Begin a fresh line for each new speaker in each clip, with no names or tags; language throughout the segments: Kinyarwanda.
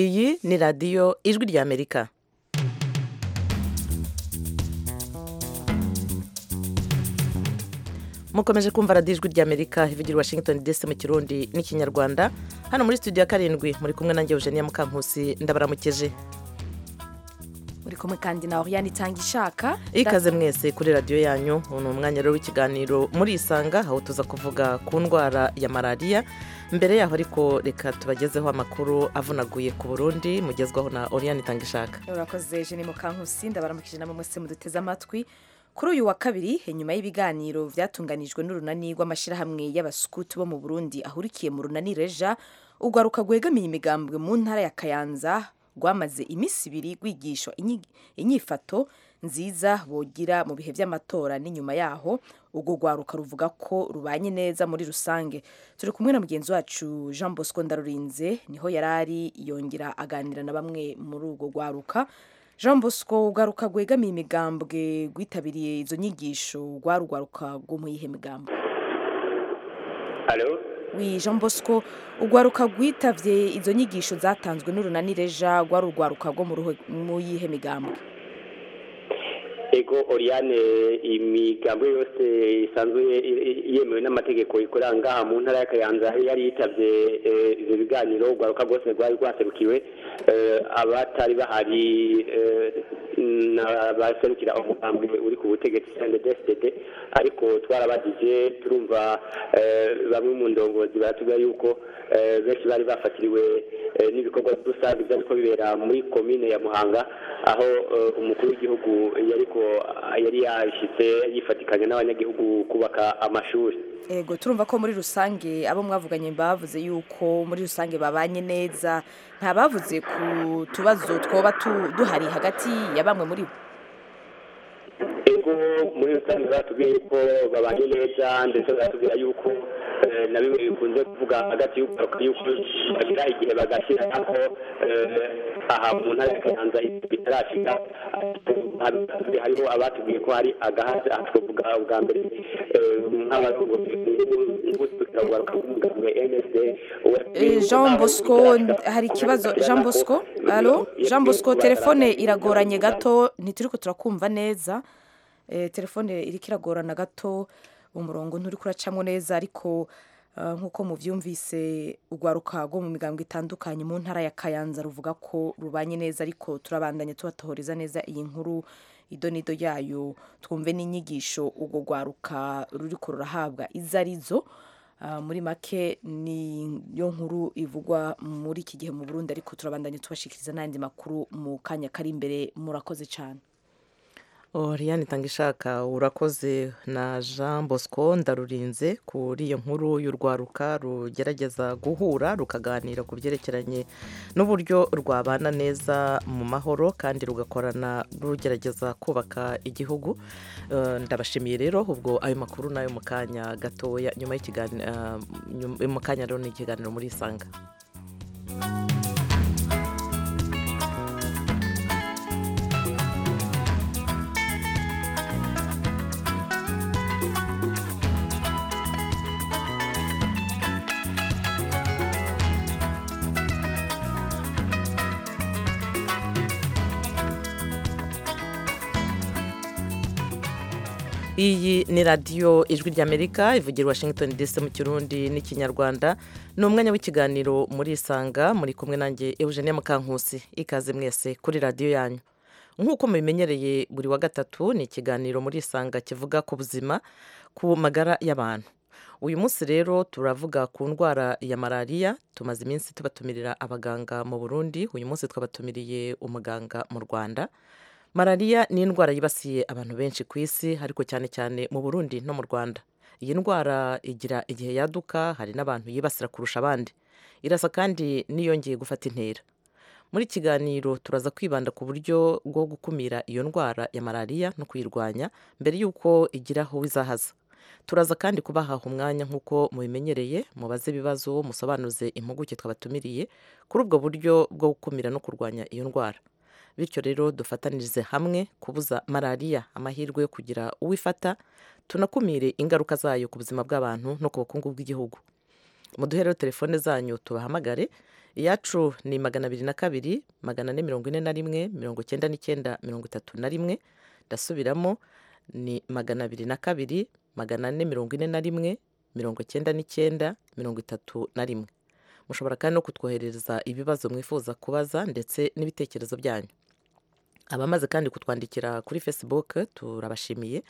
iyi ni radiyo ijwi ry'amerika mukomeje kumva radiyo ijwi ry'amerika ivugira washington dc mu kirundi n'ikinyarwanda hano muri studio ya karindwi muri kumwe nanjye eugenia mukankusi ndabaramukeje
muri kumwe kandi na oriyani itanga ishaka
ikaze mwese kuri radiyo yanyu ni umwanya rero w'ikiganiro muri isanga aho tuza kuvuga ku ndwara ya malariya mbere yaho ariko reka tubagezeho amakuru avunaguye ku burundi mugezwaho na oriyani itanga ishaka
urakoze jeni mukankusi ndabaramukije na mwese muduteze amatwi kuri uyu wa kabiri inyuma y'ibiganiro byatunganijwe n'urunani rw'amashyirahamwe y'abasukutu bo mu burundi ahurikiye mu runani reja urwaruka rwegamiye imigambwe mu ntara ya kayanza rwamaze iminsi ibiri rwigishwa inyifato nziza bogira mu bihe by'amatora n'inyuma yaho urwo rwaruka ruvuga ko rubanye neza muri rusange turi kumwe na mugenzi wacu jean bosco ndarurinze niho yari ari yongera aganira na bamwe muri urwo rwaruka jean bosco ugaruka rwegamiye imigambwe rwitabiriye izo nyigisho rwarugwaruka rwo mu yihe migambo wi jean bosco urwaruka rwitabye izo nyigisho zatanzwe n'urunani reja rwarugwaruka rwo mu yihe migambo
ego oriyane imigambo yose isanzwe yemewe n'amategeko ikoranga mu ntara y'akayanza yari yitabye ibyo biganiro urwaruka rwose rwari rwaserukiwe abatari bahari baserukira umugambi uri ku butegetsi ndetse ariko twarabagije turumva bamwe mu ndongozi baratubwira yuko benshi bari bafatiriwe n'ibikorwa rusange byari ko bibera muri komine ya muhanga aho umukuru w'igihugu yari yari yashyitse yifatikanya n'abanyagihugu kubaka amashuri
ego turumva ko muri rusange abo mwavuganye bavuze yuko muri rusange babanye neza nta bavuze ku tubazo twoba duhari hagati ya bamwe muri bo
ego muri rusange batubwiye yuko babanye neza ndetse batubwira yuko na bimwe bikunze kuvuga hagati y'ubwaruka yuko bagira igihe bagashyira ko aha mu ntara ya kayanza bitarashika hariho abatubwiye ko hari agahaza aha twavuga ubwa mbere nk'abarongozi b'umugambwe nsd
jean bosco hari ikibazo jean bosco alo jean bosco telefone iragoranye gato ntituri ko turakumva neza telefone iriko iragorana gato umurongo nturi kuracamo neza ariko nk'uko mubyumvise urwaruka rwo mu migambi itandukanye mu ntara ya kayanza ruvuga ko rubanye neza ariko turabandanya tubatohoreza neza iyi nkuru ido n'ido yayo twumve n'inyigisho urwo rwaruka ruri rurahabwa izo ari zo muri make niyo nkuru ivugwa muri iki gihe mu burundi ariko turabandanya tubashikiriza n'andi makuru mu kanya kari imbere murakoze cyane
oriyani itanga ishaka urakoze na jean bosco ndarurinze kuri iyo nkuru y'urwaruka rugerageza guhura rukaganira ku byerekeranye n'uburyo rwabana neza mu mahoro kandi rugakorana rugerageza kubaka igihugu ndabashimiye rero ubwo ayo makuru nayo mu kanya gatoya nyuma mu kanya rero ni ikiganiro muri isanga iyi ni radiyo ijwi ry'amerika ivugira washington dc mu kirundi n'ikinyarwanda ni umwanya w'ikiganiro muri isanga muri kumwe nanjye eugenie mukankusi ikaze mwese kuri radiyo yanyu nk'uko mubimenyereye buri wa gatatu ni ikiganiro muri isanga kivuga ku buzima ku magara y'abantu uyu munsi rero turavuga ku ndwara ya malariya tumaze iminsi tubatumirira abaganga mu burundi uyu munsi twabatumiriye umuganga mu rwanda malariya ni indwara yibasiye abantu benshi ku isi ariko cyane cyane mu burundi no mu rwanda iyi ndwara igira igihe yaduka hari n'abantu yibasira kurusha abandi irasa kandi n'iyongeye gufata intera muri kiganiro turaza kwibanda ku buryo bwo gukumira iyo ndwara ya malariya no kuyirwanya mbere y'uko igira aho izahaza turaza kandi kubahaha umwanya nk'uko mubimenyereye mubaze ibibazo musobanuze impuguke twabatumiriye kuri ubwo buryo bwo gukumira no kurwanya iyo ndwara bityo rero dufatanirize hamwe kubuza malariya amahirwe yo kugira uwifata tunakumire ingaruka zayo ku buzima bw'abantu no ku bukungu bw'igihugu muduhereho telefone zanyu tubahamagare iyacu ni magana abiri na kabiri magana ane mirongo ine na rimwe mirongo icyenda n'icyenda mirongo itatu na rimwe ndasubiramo ni magana abiri na kabiri magana ane mirongo ine na rimwe mirongo icyenda n'icyenda mirongo itatu na rimwe mushobora kandi no kutwoherereza ibibazo mwifuza kubaza ndetse n'ibitekerezo byanyu abamaze kandi kutwandikira kuri facebook turabashimiye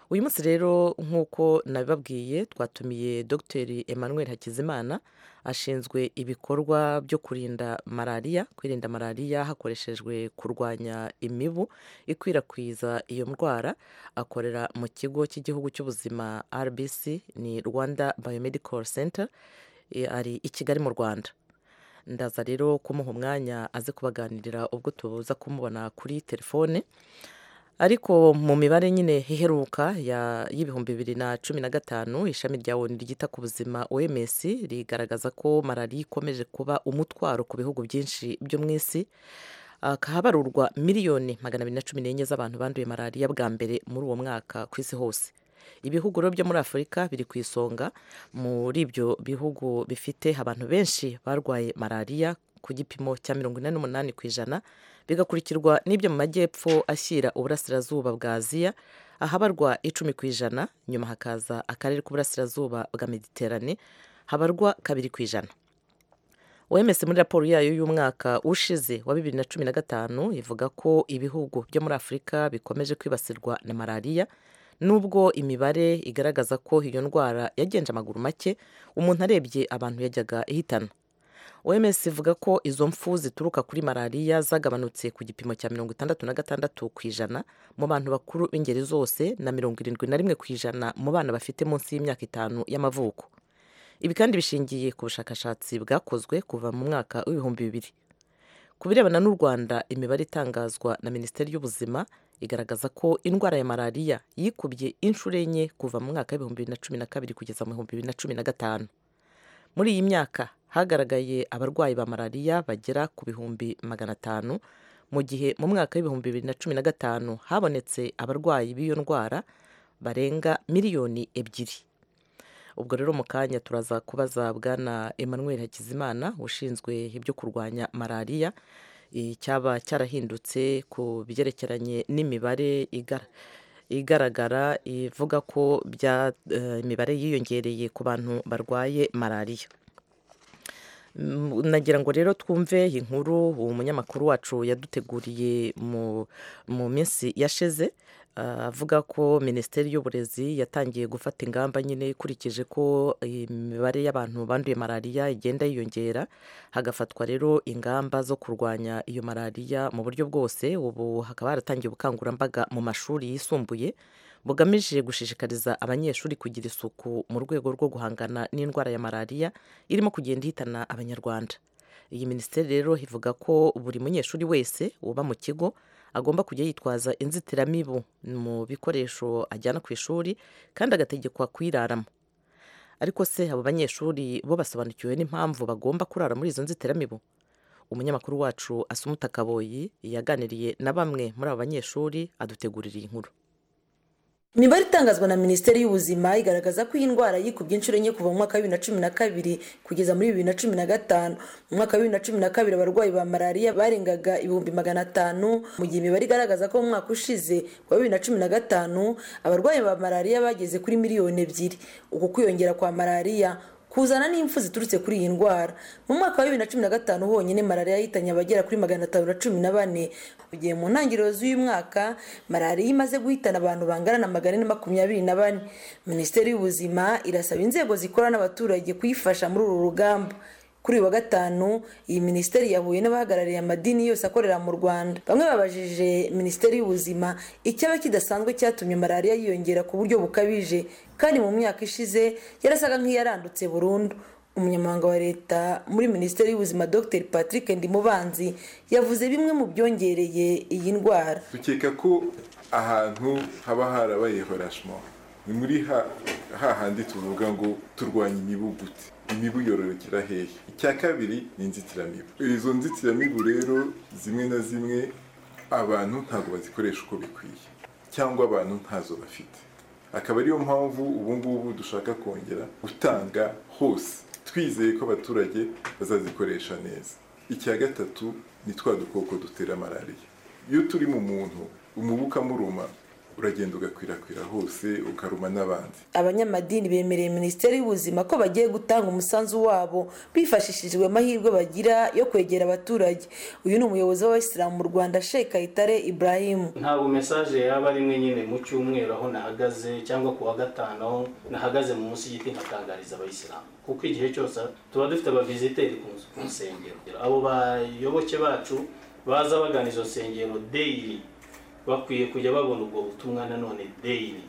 uyu munsi rero nk'uko nabibabwiye twatumiye dr emmanuel hakizimana ashinzwe ibikorwa byo kurinda malariya kwirinda malariya hakoreshejwe kurwanya imibu ikwirakwiza iyo ndwara akorera mu kigo cy'igihugu cy'ubuzima rbc ni rwanda biomedical center ari i kigali mu rwanda ndaza rero kumuha umwanya aze kubaganirira ubwo tuza kumubona kuri telefone ariko mu mibare nyine iheruka y'ibihumbi bibiri na cumi na gatanu ishami rya woni ryita ku buzima oms rigaragaza ko malariya ikomeje kuba umutwaro ku bihugu byinshi byo mu isi akahabarurwa miliyoni magana abiri na cumi n'enye z'abantu banduye malariya bwa mbere muri uwo mwaka ku isi hose ibihugu rero byo muri afurika biri ku isonga muri ibyo bihugu bifite abantu benshi barwaye malariya ku gipimo cya mirongo ine n'umunani ku ijana bigakurikirwa n'ibyo mu majyepfo ashyira uburasirazuba bwa aziya ahabarwa icumi ku ijana nyuma hakaza akarere k'uburasirazuba bwa mediterane habarwa kabiri ku ijana wemewe muri raporo yayo y'umwaka ushize wa bibiri na cumi na gatanu ivuga ko ibihugu byo muri afurika bikomeje kwibasirwa na malariya nubwo imibare igaragaza ko iyo ndwara yagenje amaguru make umuntu arebye abantu yajyaga ihitana oms ivuga ko izo mfu zituruka kuri malariya zagabanutse ku gipimo cya mirongo itandatu na gatandatu ku ijana mu bantu bakuru b'ingeri zose na mirongo irindwi na rimwe ku ijana mu bana bafite munsi y'imyaka itanu y'amavuko ibi kandi bishingiye ku bushakashatsi bwakozwe kuva mu mwaka w'ibihumbi bibiri ku birebana n'u rwanda imibare itangazwa na minisiteri y'ubuzima igaragaza ko indwara ya malariya yikubye inshuro enye kuva mu mwaka w'ibihumbi bibiri na cumi na kabiri kugeza mu bihumbi bibiri na cumi na gatanu muri iyi myaka hagaragaye abarwayi ba malariya bagera ku bihumbi magana atanu mu gihe mu mwaka w'ibihumbi bibiri na cumi na gatanu habonetse abarwayi b'iyo ndwara barenga miliyoni ebyiri ubwo rero mu kanya turaza kubaza bwana emmanuel hakizimana ushinzwe ibyo kurwanya malariya cyaba cyarahindutse ku byerekeranye n'imibare igaragara ivuga ko imibare yiyongereye ku bantu barwaye malariya nagira ngo rero twumve inkuru uwo munyamakuru wacu yaduteguriye mu minsi yashize avuga ko minisiteri y'uburezi yatangiye gufata ingamba nyine ikurikije ko imibare y'abantu banduye malariya igenda yiyongera hagafatwa rero ingamba zo kurwanya iyo malariya mu buryo bwose ubu hakaba haratangiye ubukangurambaga mu mashuri yisumbuye bugamije gushishikariza abanyeshuri kugira isuku mu rwego rwo guhangana n'indwara ya malariya irimo kugenda ihitana abanyarwanda iyi minisiteri rero ivuga ko buri munyeshuri wese uba mu kigo agomba kujya yitwaza inzitiramibu mu bikoresho ajyana ku ishuri kandi agategekwa kuyiraramo ariko se abo banyeshuri bo basobanukiwe n'impamvu bagomba kurara muri izo nzitiramibu umunyamakuru wacu asumuta kaboyi yaganiriye na bamwe muri abo banyeshuri adutegurira iyi nkuru
imibare itangazwa na minisiteri y'ubuzima igaragaza ko iyi ndwara yikubye inshuro enye kuva mu mwaka wa bibiri na cumi na kabiri kugeza muri bibiri na cumi na gatanu mu mwaka wa bibiri na cumi na kabiri abarwayi ba malariya barengaga ibihumbi magana atanu mu gihe imibare igaragaza ko mu mwaka ushize wa bibiri na cumi na gatanu abarwayi ba malariya bageze kuri miliyoni ebyiri uku kwiyongera kwa malariya kuzana n'impfu ziturutse kuri iyi ndwara mu mwaka wa bibiri na cumi na gatanu honyine malariya yahitanye abagera kuri magana atanu na cumi na bane mu gihe mu ntangiriro z'uyu mwaka malariya imaze guhitana abantu bangana na magana ane makumyabiri na bane minisiteri y'ubuzima irasaba inzego zikorana n'abaturage kuyifasha muri uru rugamba kuri uyu wa gatanu iyi minisiteri yahuye n'abahagarariye amadini yose akorera mu rwanda bamwe babajije minisiteri y'ubuzima icyaba kidasanzwe cyatumye malariya yiyongera ku buryo bukabije kandi mu myaka ishize yarasaga nk'iyarandutse burundu umunyamabanga wa leta muri minisiteri y'ubuzima dr patrick ndimubanzi yavuze bimwe mu byongereye iyi ndwara
dukeka ko ahantu haba harabaye horashimo ni muri hahandi tuvuga ngo turwanya imibu gute imibu yororokera hehe icya kabiri ni inzitiramibu izo nzitiramibu rero zimwe na zimwe abantu ntabwo bazikoresha uko bikwiye cyangwa abantu ntazo bafite akaba ariyo mpamvu ubu ngubu dushaka kongera gutanga hose twizeye ko abaturage bazazikoresha neza icya gatatu ni twa dukoko dutera malariya iyo turi mu muntu umubu ukamuruma uragenda ugakwirakwira hose ukaruma n'abandi
abanyamadini bemereye minisiteri y'ubuzima ko bagiye gutanga umusanzu wabo bifashishijwe amahirwe bagira yo kwegera abaturage uyu ni umuyobozi w'abayisilamu mu rwanda sheikh kayitare ibrahimu
ntabwo mesaje yaba ari imwe nyine mu cyumweru aho nahagaze cyangwa ku wa gatanu aho nahagaze mu musigiti nkatangariza abayisilamu kuko igihe cyose tuba dufite abaviziteri ku nzu- ku nsengero abo bayoboke bacu baza bagana izo nsengero daily bakwiye kujya babona ubwo butumwa nanone daily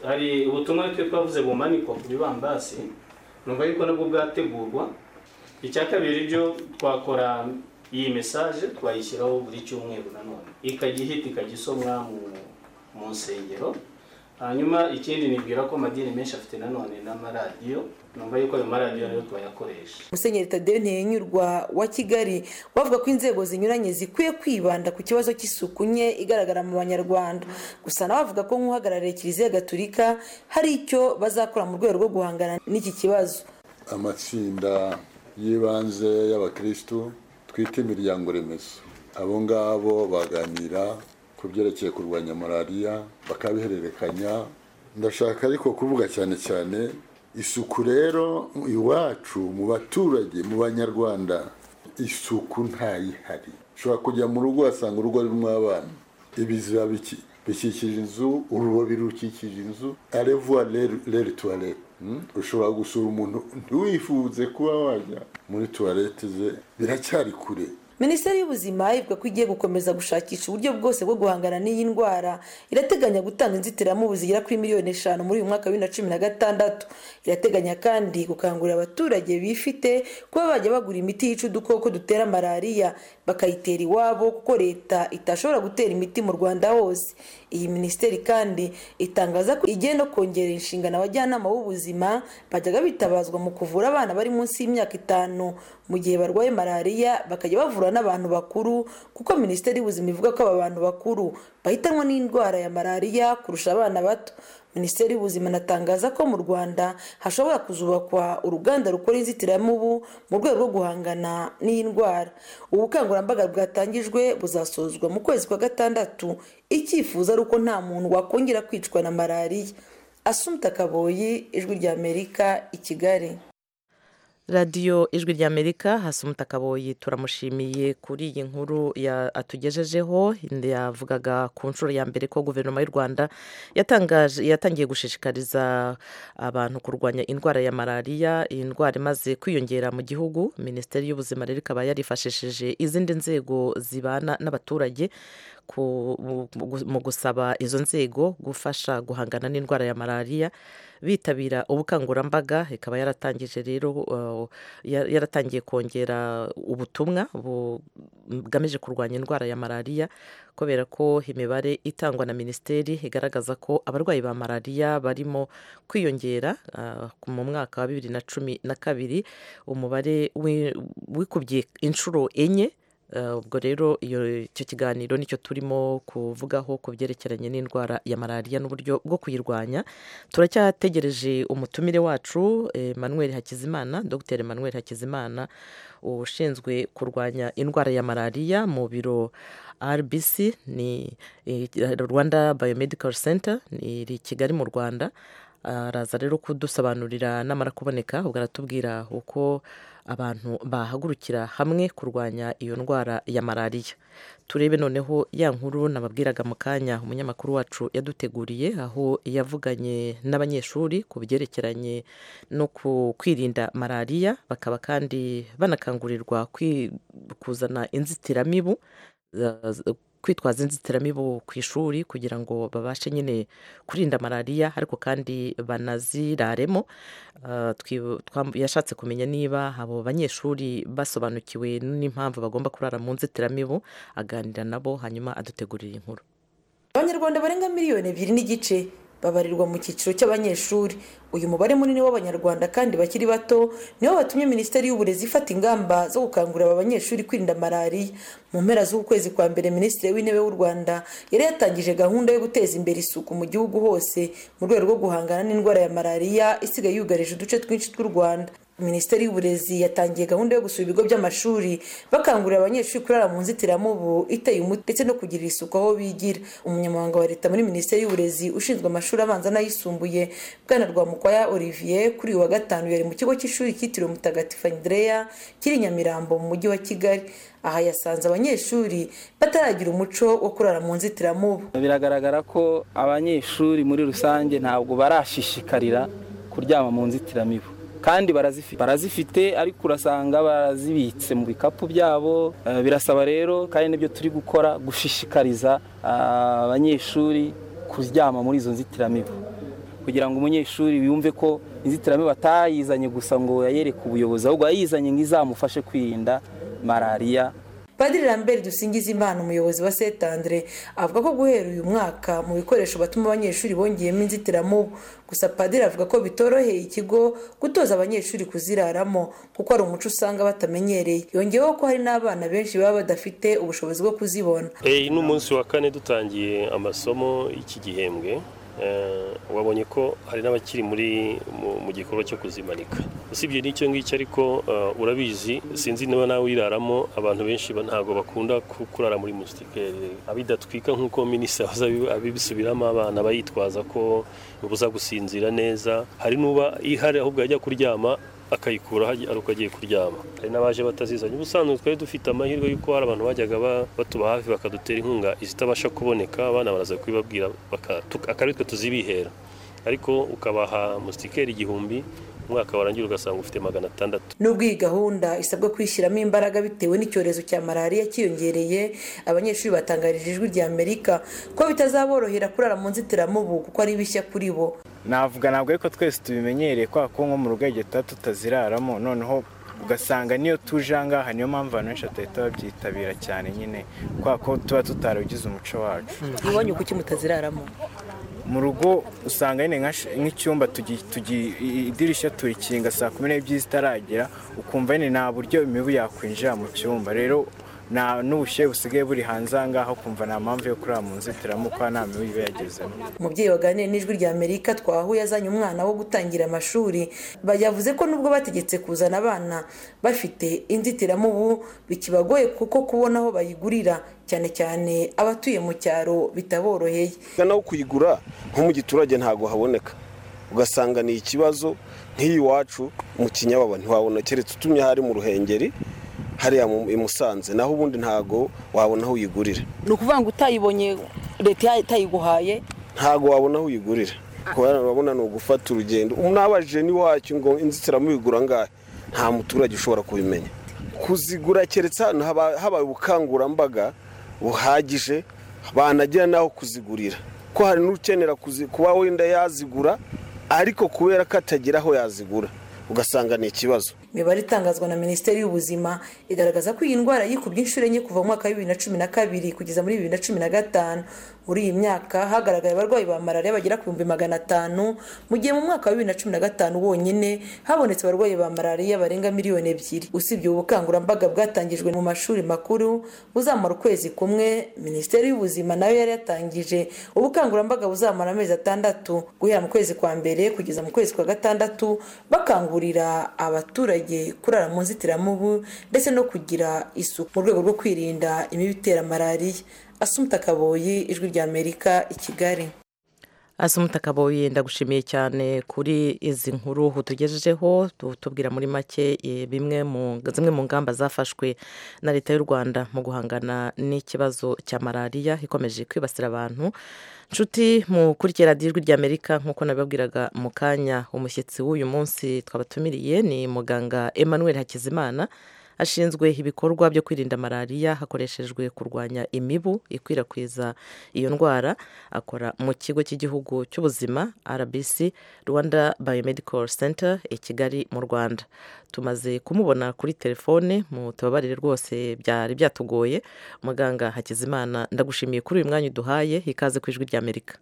hari ubutumwa twe twavuze bumanikwa ku bibambasi numva yuko nabwo bwategurwa icya kabiri byo twakora iyi mesaje twayishyiraho buri cyumweru nanone ikajya ihita ikajya isomwa mu, mu nsengero hanyuma ikindi nibwira ko amadini menshi afite nanone n'amaradiyo numva yuko ayo maradiyo nayo twayakoresha
musenyeri tadeyo ntiyenyurwa wa kigali bavuga ko inzego zinyuranye zikwiye kwibanda ku kibazo cy'isuku nke igaragara mu banyarwanda gusa nawe avuga ko nk'uhagarariye kiliziya gaturika hari icyo bazakora mu rwego rwo guhangana n'iki kibazo
amatsinda y'ibanze y'abakirisitu twita imiryango remezo abo ngabo baganira ku byerekeye kurwanya malariya bakabihererekanya ndashaka ariko kuvuga cyane cyane isuku rero iwacu mu baturage mu banyarwanda isuku ntayihari ushobora kujya mu rugo wasanga urugo rurimo abana ibiziba biki- bikikije inzu urubobi rukikije inzu arevuwa leri tuwarete ushobora gusura umuntu ntiwifuze kuba wajya muri tuwarete ze biracyari kure
minisiteri y'ubuzima ivuga ko igiye gukomeza gushakisha uburyo bwose bwo guhangana n'iyi ndwara irateganya gutanga inzitiramubu zigera kuri miliyoni eshanu muri uyu mwaka wa bibiri na cumi na gatandatu irateganya kandi gukangurira abaturage bifite kuba bajya bagura imiti yica udukoko dutera malariya bakayitera iwabo kuko leta itashobora gutera imiti mu rwanda hose iyi minisiteri kandi itangaza ko igiye no kongerera inshingano abajyanama b'ubuzima bajyaga bitabazwa mu kuvura abana bari munsi y'imyaka itanu mu gihe barwaye malariya bakajya bavura n'abantu bakuru kuko minisiteri y'ubuzima ivuga ko aba bantu bakuru bahitanwa n'indwara ya malariya kurusha abana bato minisiteri y'ubuzima anatangaza ko mu rwanda hashobora kuzubakwa uruganda rukora inzitiramubu mu rwego rwo guhangana n'iyi ndwara ubu bukangurambaga bwatangijwe buzasozwa mu kwezi kwa gatandatu icyifuzo ari uko nta muntu wakongera kwicwa na malariya asumta kaboyi ijwi rya amerika i kigali
radiyo ijwi ry'amerika hasi umutakaboyi turamushimiye kuri iyi nkuru ya- atugejejeho yavugaga ku nshuro ya mbere ko guverinoma y'u rwanda yatangaje yatangiye gushishikariza abantu kurwanya indwara ya malariya iyi ndwara imaze kwiyongera mu gihugu minisiteri y'ubuzima rero ikaba yarifashishije izindi nzego zibana n'abaturage ku- mu- mu- mu gusaba izo nzego gufasha guhangana n'indwara ya malariya bitabira ubukangurambaga ikaba yaratangije rero uh, ya- yaratangiye kongera ubutumwa bu- bugamije kurwanya indwara ya malariya kubera ko imibare itangwa na minisiteri igaragaza ko abarwayi ba malariya barimo kwiyongera uh, mu mwaka wa bibiri na cumi na kabiri umubare wi- wikubye inshuro enye Uh, ubwo rero iyo- icyo kiganiro nicyo turimo kuvugaho ku byerekeranye n'indwara ya malariya n'uburyo bwo kuyirwanya turacyategereje umutumire wacu eh, Emmanuel Hakizimana Dr Emmanuel Hakizimana ushinzwe kurwanya indwara ya malariya mu biro RBC ni eh, Rwanda Biomedical Center ni iri i Kigali mu Rwanda araza rero kudusobanurira namara kuboneka ubwo aratubwira uko abantu bahagurukira hamwe kurwanya iyo ndwara ya malariya turebe noneho ya nkuru nababwiraga mu kanya umunyamakuru wacu yaduteguriye aho yavuganye n'abanyeshuri ku byerekeranye no ku kwirinda malariya bakaba kandi banakangurirwa kwi- kuzana inzitiramibu za- za- kwitwaza inzitiramibu ku ishuri kugira ngo babashe nyine kurinda malariya ariko kandi banaziraremo Uh, twi- twam- yashatse kumenya niba abo banyeshuri basobanukiwe n'impamvu bagomba kurara mu nzitiramibu aganira nabo hanyuma adutegurira inkuru
abanyarwanda barenga miliyoni ebyiri n'igice babarirwa mu cyiciro cy'abanyeshuri uyu mubare munini w'abanyarwanda kandi bakiri bato niwo batumye minisiteri y'uburezi ifata ingamba zo gukangurira aba banyeshuri kwirinda malariya mu mpera z'ukwezi kwa mbere minisitiri w'intebe w'u rwanda yari yatangije gahunda yo guteza imbere isuku mu gihugu hose mu rwego rwo guhangana n'indwara ya malariya isigaye yugarije uduce twinshi tw'u rwanda minisiteri y'uburezi yatangiye gahunda yo gusura ibigo by'amashuri bakangurira abanyeshuri kurara mu nzitiramubu iteye umuti ndetse no kugirira isuku aho bigira umunyamabanga wa leta muri minisiteri y'uburezi ushinzwe amashuri abanza n'ayisumbuye bwana rwamukwaya olivier kuri uyu wa gatanu yari mu kigo cy'ishuri cyitiriwe mutagatifu andrea kiri i nyamirambo mu mujyi wa kigali aha yasanze abanyeshuri bataragira umuco wo kurara mu nzitiramubu
biragaragara ko abanyeshuri muri rusange ntabwo barashishikarira kuryama mu nzitiramibu kandi barazifite barazifite ariko urasanga barazibitse mu bikapu byabo Eh, birasaba rero kandi nibyo turi gukora gushishikariza ah, abanyeshuri kuryama muri izo nzitiramibu kugira ngo umunyeshuri yumve ko inzitiramibu atayizanye gusa ngo yayereke ubuyobozi ahubwo yayizanye ngo izamufashe kwirinda malariya
padiri lambert dusingiza imana umuyobozi wa st andre avuga ko guhera uyu mwaka mu bikoresho batuma abanyeshuri bongeyemo inzitiramubu gusa padiri avuga ko bitoroheye ikigo gutoza abanyeshuri kuziraramo kuko ari umuco usanga batamenyereye yongeyeho ko hari n'abana benshi baba badafite ubushobozi bwo kuzibona
Hey, ni umunsi wa kane dutangiye amasomo y'iki gihembwe Eh, wabonye ko hari n'abakiri muri mu, mu gikorwa cyo kuzimanika usibye n'icyo ngicyo ariko eh, urabizi sinzi niba nawe uyiraramo abantu benshi ba- ntabwo bakunda ku- kurara muri musitikeri abidatwika nk'uko minisitiri ahoza abi- abibisubiramo abana bayitwaza ko ubuza gusinzira neza hari n'uba ihari ahubwo yajya kuryama akayikuraho ari uko agiye kuryama hari n'abaje batazizanye ubusanzwe twari dufite amahirwe y'uko hari abantu bajyaga ba- batuba hafi bakadutera inkunga izitabasha kuboneka abana baraza kubibabwira baka- tuk- akaba aritwe tuzibihera ariko ukabaha musitikeri igihumbi umwaka warangira ugasanga ufite magana atandatu
nubwo iyi gahunda isabwa kwishyiramo imbaraga bitewe n'icyorezo cya malariya cyiyongereye abanyeshuri batangarije ijwi rya amerika ko bitazaborohera kurara mu nzitiramubu kuko ari bishya kuri bo
navuga ntabwo ariko twese tubimenyereye kwa ko nko mu rugege tuba tutaziraramo noneho ugasanga niyo tuje aha ngaha niyo mpamvu abantu benshi batahita babyitabira cyane nyine kwa ko tuba tutarabigize umuco wacu
iwanyu kuki mutaziraramo
mu rugo usanga nyine nka sh- nk'icyumba tugi- tugi- i- idirishya turikinga saa kumi n'ebyiri zitaragera ukumva nyine nta buryo imibu yakwinjira mu cyumba rero nta n'ubushyuhe busigaye buri hanze aha ngaha ukumva nta mpamvu yo kurara mu nzitiramubu kuko nta mibu iba yagezemo
umubyeyi waganiriye n'ijwi rya amerika twahuye azanye umwana wo gutangira amashuri Ba- yavuze ko nubwo bategetse kuzana abana bafite inzitiramubu bikibagoye kuko kubona aho bayigurira cyane cyane abatuye mu cyaro bitaboroheye
Ga nawe kuyigura nko mu giturage ntabwo haboneka ugasanga ni ikibazo nk'iyi iwacu mu kinyababa ntiwabona keretse utumye hari mu ruhengeri hariya mu- i musanze naho ubundi ntabwo wabona aho uyigurira
ni ukuvuga ngo utayibonye leta itayiguhaye
ntabwo wabona aho uyigurira kubera urabona ni ugufata urugendo unabajije n'iwacu ngo inzitiramubu igura angahe nta muturage ushobora kubimenya kuzigura keretse ahantu haba- habaye ubukangurambaga buhagije banagira n'aho kuzigurira ko hari n'ukenera kuzi- kuba wenda yazigura ariko kubera ko atagira aho yazigura ugasanga ni ikibazo
imibare itangazwa na minisiteri y'ubuzima igaragaza ko iyi ndwara yikubye inshuro enye kuva mu mwaka wa bibiri na cumi na kabiri kugeza muri bibiri na cumi na gatanu muri iyi myaka hagaragaye abarwayi ba malariya bagera ku bihumbi magana atanu mu gihe mu mwaka wa bibiri na cumi na gatanu wonyine habonetse abarwayi ba malariya barenga miliyoni ebyiri usibye ubu bukangurambaga bwatangijwe mu mashuri makuru buzamara ukwezi kumwe minisiteri y'ubuzima nayo yari yatangije ubukangurambaga buzamara amezi atandatu guhera mu kwezi kwa mbere kugeza mu kwezi kwa gatandatu bakangurira abaturage kurara mu nzitiramubu ndetse no kugira isuku mu rwego rwo kwirinda imibu itera malariya asumuta kaboyi ijwi rya amerika i kigali
asumutakaboye ndagushimiye cyane kuri izi nkuru utugejejeho tu- tubwira muri make eh, bimwe mu zimwe mu ngamba zafashwe na leta y'u rwanda mu guhangana n'ikibazo cya malariya ikomeje kwibasira abantu nshuti mukurikira radiyo ijwi rya amerika nk'uko nabibabwiraga mu kanya umushyitsi w'uyu munsi twabatumiriye ni muganga emmanuel hakizimana ashinzwe ibikorwa byo kwirinda malariya hakoreshejwe kurwanya imibu ikwirakwiza iyo ndwara akora mu kigo cy'igihugu cy'ubuzima rbc rwanda biomedical center i kigali mu rwanda tumaze kumubona kuri telefone mu tubabarire rwose byari byatugoye muganga hakizimana ndagushimiye kuri uyu mwanya uduhaye ikaze ku ijwi ry'amerika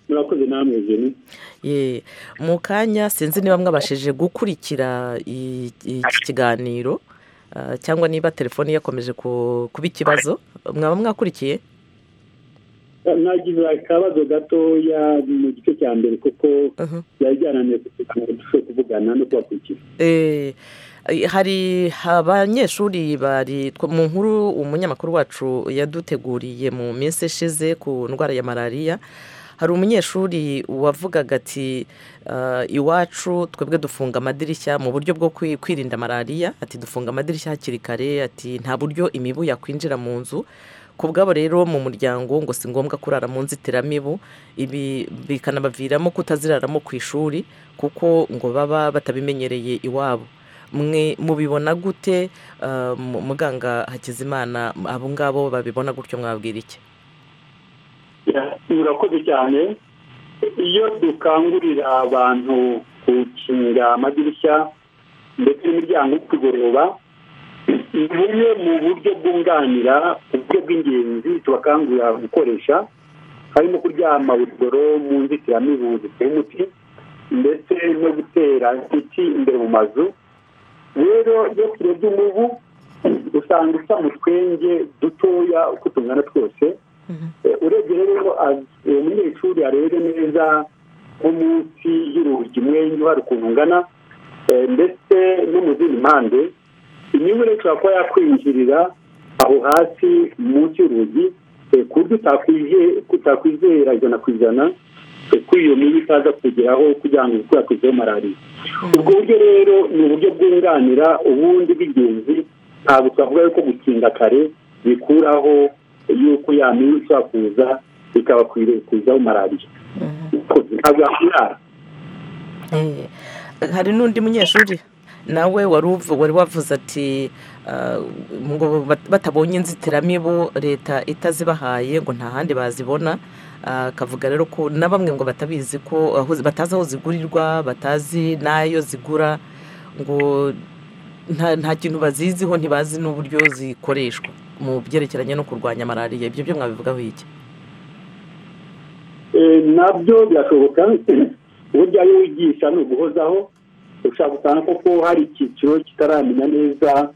murakoze namwe jeni
Ye, mu kanya sinzi niba mwabashije gukurikira i- iki kiganiro ah, cyangwa niba telefoni yakomeje ku- kuba ikibazo mwaba mwakurikiye
nagize akabazo gatoya mu gice cya mbere kuko byari byarananiye kugira ngo dushobore kuvugana no kubakurikira
Eh, hari abanyeshuri bari tw- mu nkuru umunyamakuru wacu yaduteguriye mu minsi ishize ku ndwara ya malariya hari umunyeshuri wavugaga ati "Ah, iwacu twebwe dufunga amadirishya mu buryo bwo kwi- kwirinda malariya ati dufunga amadirishya hakiri kare ati nta buryo imibu yakwinjira mu nzu ku bwabo rero mu muryango ngo si ngombwa kurara mu nzitiramibu ibi bikanabaviramo kutaziraramo ku ishuri kuko ngo baba batabimenyereye iwabo mwe mubibona gute Ah, mu- muganga hakizimana abo ngabo babibona gutyo mwabwira iki
murakoze cyane iyo dukangurira abantu gukinga amadirishya ndetse n'imiryango kugorora ni bumwe mu buryo bwunganira uburyo bw'ingenzi tubakangurira gukoresha harimo kuryama buri joro mu nzitiramibu ziteye umuti ndetse no gutera ibiti imbere mu mazu rero iyo turebye umubu usanga usa mu twenge dutoya uko tungana twose Eh, urebye rero az- uwo munyeshuri arebe neza nko munsi y'urugi umwenge uhari ukuntu ungana eh, ndetse no mu zindi mpande inyungu rero ishobora kuba yakwinjirira aho hasi munsi y'urugi eh, ku buryo utakwize- utakwizera ijana ku ijana eh, ko iyo mibu itaza kugeraho kugira ngo ikwirakwizeho malariya ubwo buryo rero ni uburyo bwunganira ubundi bw'ingenzi ntabwo twavuga yuko gukinga kare bikuraho yuko ya mibu ishobora kuza ikabakwirakwizaho malariya ntabwo yakwirara
Eh, hari n'undi munyeshuri nawe wari uvu- wari wavuze ati ah, ngo bat- batabonye inzitiramibu leta itazibahaye ngo nta handi bazibona Ah, akavuga rero ko na bamwe ngo batabizi ko aho zi- batazi aho zigurirwa batazi n'ayo zigura ngo nta nta kintu baziziho ntibazi n'uburyo zikoreshwa mu byerekeranye no kurwanya malariya ibyo byo mwabivugaho iki
Eh, nabyo birashoboka uburyo ariyo wigisha ni uguhozaho ushobora gusanga koko hari icyiciro kitaramenya neza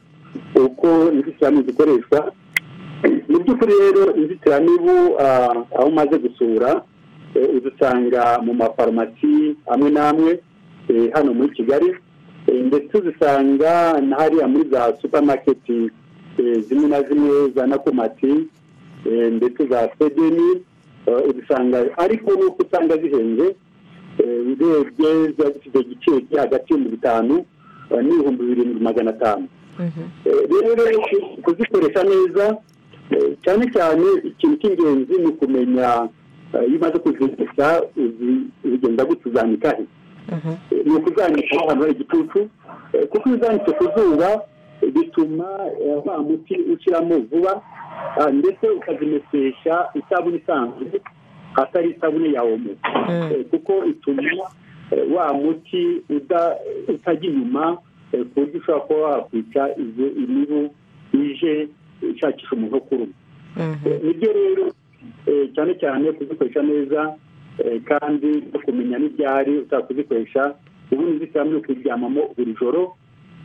uko inzitiramibu zikoreshwa mu by'ukuri rero inzitiramibu ah, aho umaze gusura eh, uzisanga mu mafarumasi amwe n'amwe eh, hano muri kigali Eh, ndetse uzisanga na hariya muri za supamaketi eh, zimwe na zimwe za nakomati eh, ndetse za sedeni eh, uzisanga ariko nuko usanga zihenze eh, urebye ziba zifite igiciro kiri hagati y'ibihumbi bitanu eh, n'ibihumbi birindwi magana atanu Eh, rero ku- kuzikoresha neza eh, cyane cyane ikintu cy'ingenzi ni ukumenya eh, iyo umaze kuzigisha uzi- ugenda gute uzanika he Eh, ni ukuzanika aho hantu hari igicucu eh, kuko iyo uzanitse ku zuba eh, bituma eh, wa muti ushyiramo vuba ah, ndetse ukazimesesha isabune isanzwe atari isabune ya omo Eh, kuko ituma eh, wa muti uda- utajya inyuma eh, ku buryo ushobora kuba wakwica izo imibu ije ishakisha umuntu wo kuruma Eh, nibyo rero eh, cyane cyane kuzikoresha neza eh, kandi no kumenya n'ibyari ushobora kuzikoresha ubundi inzitiramibu ukiryamamo buri joro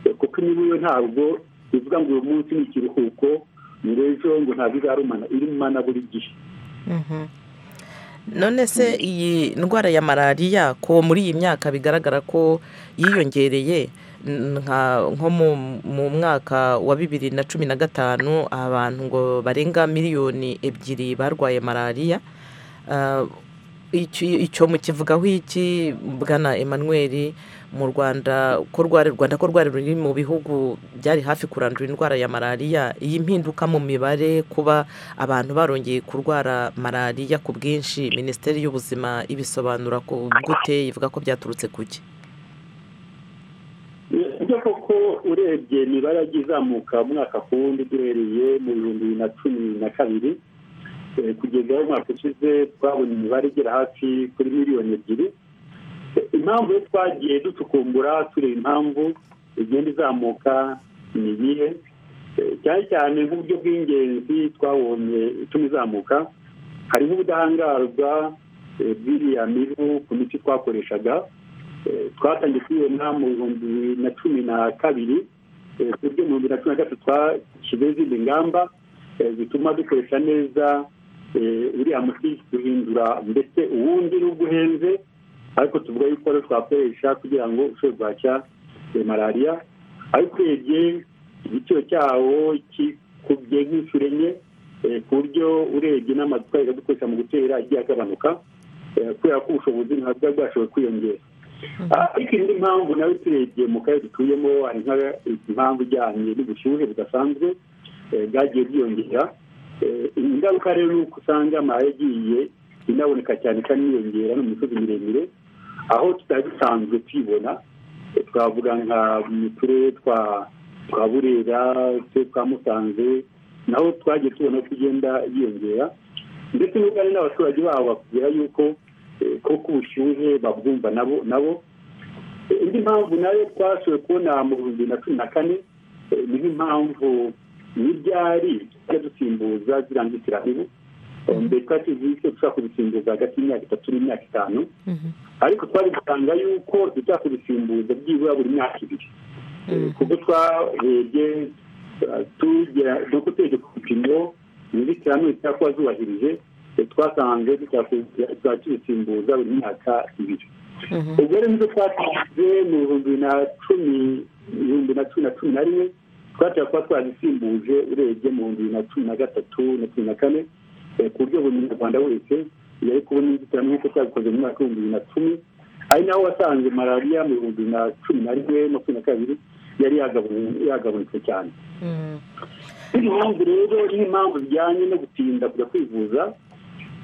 eh, kuko imibu yo ntabwo ivuga ngo uyu munsi ni ikiruhuko ngo ejo ngo ntabwo izarumana irumana buri gihe
none se iyi ndwara ya malariya ko muri iyi myaka bigaragara ko yiyongereye n- nka nko mu- mu mwaka wa bibiri na cumi na gatanu abantu ngo barenga miliyoni ebyiri barwaye malariya Ah, icyo icyo mukivugaho iki bwana emmanuel mu rwanda ko rwari rwanda ko rwari ruri mu bihugu byari hafi kurandura indwara ya malariya iyi mpinduka mu mibare kuba abantu barongeye kurwara malariya ku bwinshi minisiteri y'ubuzima ibisobanura ku gute ivuga ko byaturutse ku ki
ibyo koko urebye imibare yagiye izamuka umwaka ku wundi duhereye mu bihumbi bibiri na cumi na kabiri Eh, kugeza aho umwaka ushize twabonye imibare igera hafi kuri miliyoni ebyiri Eh, impamvu yo twagiye ducukumbura tureba impamvu igenda izamuka ni iyihe Eh, cyane cyane nk'uburyo bw'ingenzi twabonye ituma izamuka harimo ubudahangarwa eh, bw'iriya mibu ku miti twakoreshaga Eh, twatangiye kubibona mu bihumbi bibiri na cumi na kabiri eh, ku buryo mu bihumbi na cumi na gatatu twashyizeho izindi ngamba eh, zituma dukoresha neza uriya muti duhindura ndetse uwundi n'ubwo uhenze ariko tuvuga yuko ari twakoresha kugira ngo ushobore guhashya malariya ariko urebye igiciro cyawo kikubye nk'inshuro enye eh, ku buryo urebye n'amaduka dukoresha mu gutera agiye agabanuka eh, kubera ko ubushobozi ntabwo bwari bwashoboye kwiyongera ariko indi mpamvu nawe turebye mu karere dutuyemo hari nk'impamvu ijyanye n'ubushyuhe budasanzwe eh, bwagiye bwiyongera Eh, ingaruka rero ni uko usanga amazi yagiye inaboneka cyane kandi yiyongera no mu misozi miremire aho tutari dusanzwe tuyibona Eh, twavuga nka mu turere twa twa burera uturere twa musanze naho twagiye tubona ko igenda yiyongera ndetse n'ubwari n'abaturage babo bakubwira yuko eh, koko ubushyuhe babwumva nabo nabo Eh, indi mpamvu nayo twashoboye kubona mu bihumbi bibiri na cumi na kane eh, ni nk'impamvu n'ibyari tujya dusimbuza ziriya nzitiramibu mbere twari tuzi ko dushobora kubisimbuza hagati y'imyaka itatu n'imyaka itanu ariko twari dusanga yuko tujya kubisimbuza byibura buri myaka ibiri kuko twarebye tugera nuko turebye ku bipimo inzitiramibu zishobora kuba zubahirije twasanze tuzajya tubisimbuza buri myaka ibiri ubwo rero nibyo twatsinze mu bihumbi na cumi ibihumbi na cumi na cumi na rimwe twashaka kuba twazisimbuje urebye mu bihumbi bibiri na cumi na gatatu na cumi na kane ku buryo buri munyarwanda wese yari kubona inzitiramibu nk'uko twabikoze mu mwaka w'ibihumbi bibiri na cumi ari naho wasanze malariya mu bihumbi bibiri na cumi na rimwe makumyabiri na kabiri yari yagabun- yagabunitse cyane impamvu rero n'impamvu zijyanye no gutinda kujya kwivuza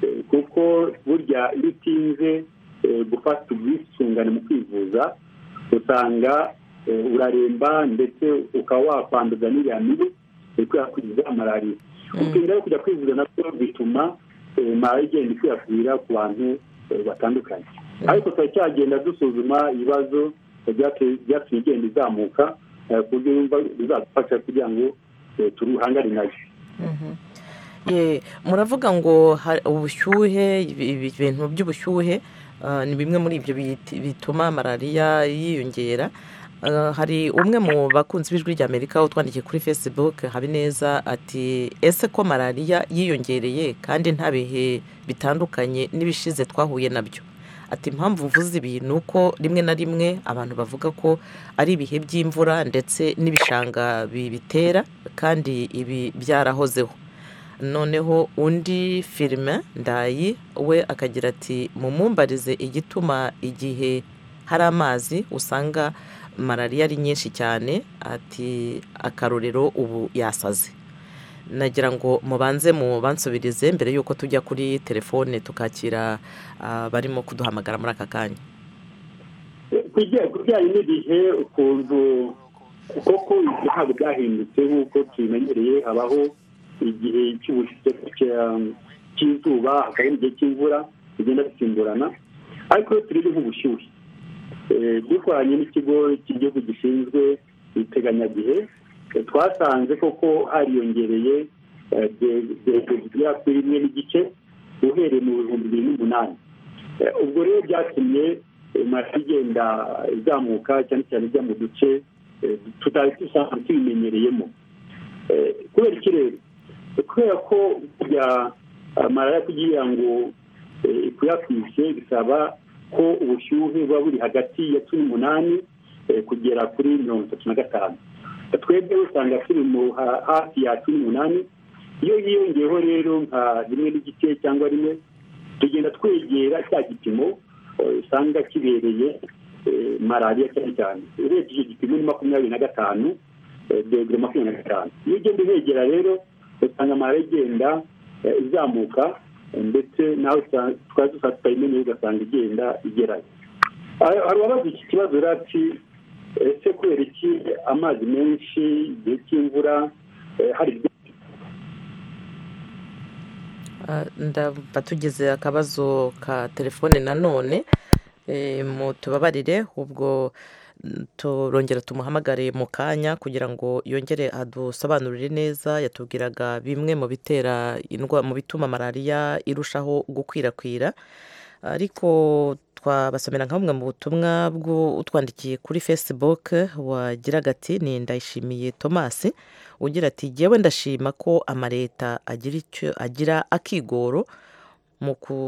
eh, kuko burya iyo utinze eh, gufata ubwisungane mu kwivuza usanga eh, uraremba ndetse ukaba wakwanduza n'iriya mibu eh, kubera kugira malariya gutinda no kujya kwivuza nabyo bituma eh, malariya igenda ikwirakwira ku bantu eh, batandukanye ariko turacyagenda dusuzuma ibibazo eh, byateye- byatumye igenda izamuka eh, ku buryo yumva bizadufasha kugira ngo eh, turuhangane nayo
Ye, muravuga ngo ha- ubushyuhe ibi- ibi- ibintu by'ubushyuhe ah, ni bimwe muri ibyo biti- bituma malariya yiyongera Ah, hari umwe mu bakunzi b'ijwi ry'amerika utwandikiye kuri facebook habineza ati ese ko malariya yiyongereye kandi nta bihe bitandukanye n'ibishize twahuye nabyo ati impamvu uvuze ibi ni uko rimwe na rimwe abantu bavuga ko ari ibihe by'imvura ndetse n'ibishanga bibitera kandi ibi byarahozeho noneho undi firime ndayi we akagira ati mumumbarize igituma igihe hari amazi usanga malariya ari nyinshi cyane ati akarorero ubu yasaze nagira ngo mubanze mubansubirize mbere y'uko tujya kuri telefone tukakira abarimo kuduhamagara muri aka kanya
ku bijya- ku bijyanye n'igihe ukuntu koko ibyo ntabwo byahindutse nk'uko tubimenyereye habaho igihe cy'ubushyuhe cya- cy'izuba hakaba igihe cy'imvura bigenda bisimburana ariko iyo turebye nk'ubushyuhe eh, dukoranye n'ikigo cy'igihugu gishinzwe iteganyagihe eh, twasanze koko hariyongereye eh, de- de- bigera kuri rimwe n'igice uhereye mu bihumbi bibiri n'umunani Eh, ubwo rero byatumye eh, malariya igenda izamuka cyane cyane ijya mu duce eh, tutari dusanzwe tubimenyereyemo Eh, kubera ikirere Eh, kubera ko burya ah, malariya kugira ngo eh, ikwirakwize bisaba ko ubushyuhe buba buri hagati ya cumi n'umunani eh, kugera kuri mirongo itatu na gatanu twebwe usanga turi mu ha- hafi ya cumi n'umunani iyo yiyongeyeho rero nka rimwe n'igice cyangwa rimwe tugenda twegera cya gipimo eh, usanga kibereye eh, malariya cyane cyane urebye icyo gipimo ni makumyabiri na gatanu eh, dogere makumyabiri na gatanu iyo ugenda uhegera rero usanga malariya igenda eh, izamuka eh, ndetse nawe usa- twari dusanzwe tutayimenyeye ugasanga igenda igerayo Ah, hari uwabaza iki kibazo rero ati ese kubera iki amazi menshi igihe cy'imvura eh, hari
Ah, ndumva tugize akabazo ka telefone nanone Eh, mutubabarire ubwo mm, turongera tumuhamagare mu kanya kugira ngo yongere adusobanurire neza yatubwiraga bimwe mu bitera indwa- mu bituma malariya irushaho gukwirakwira ariko twabasomera nka bumwe mu butumwa bw'utwandikiye kuri facebook wagiraga ati ni ndayishimiye thomas ugira ati jyewe ndashima ko amaleta agira icyo agira akigoro mu ku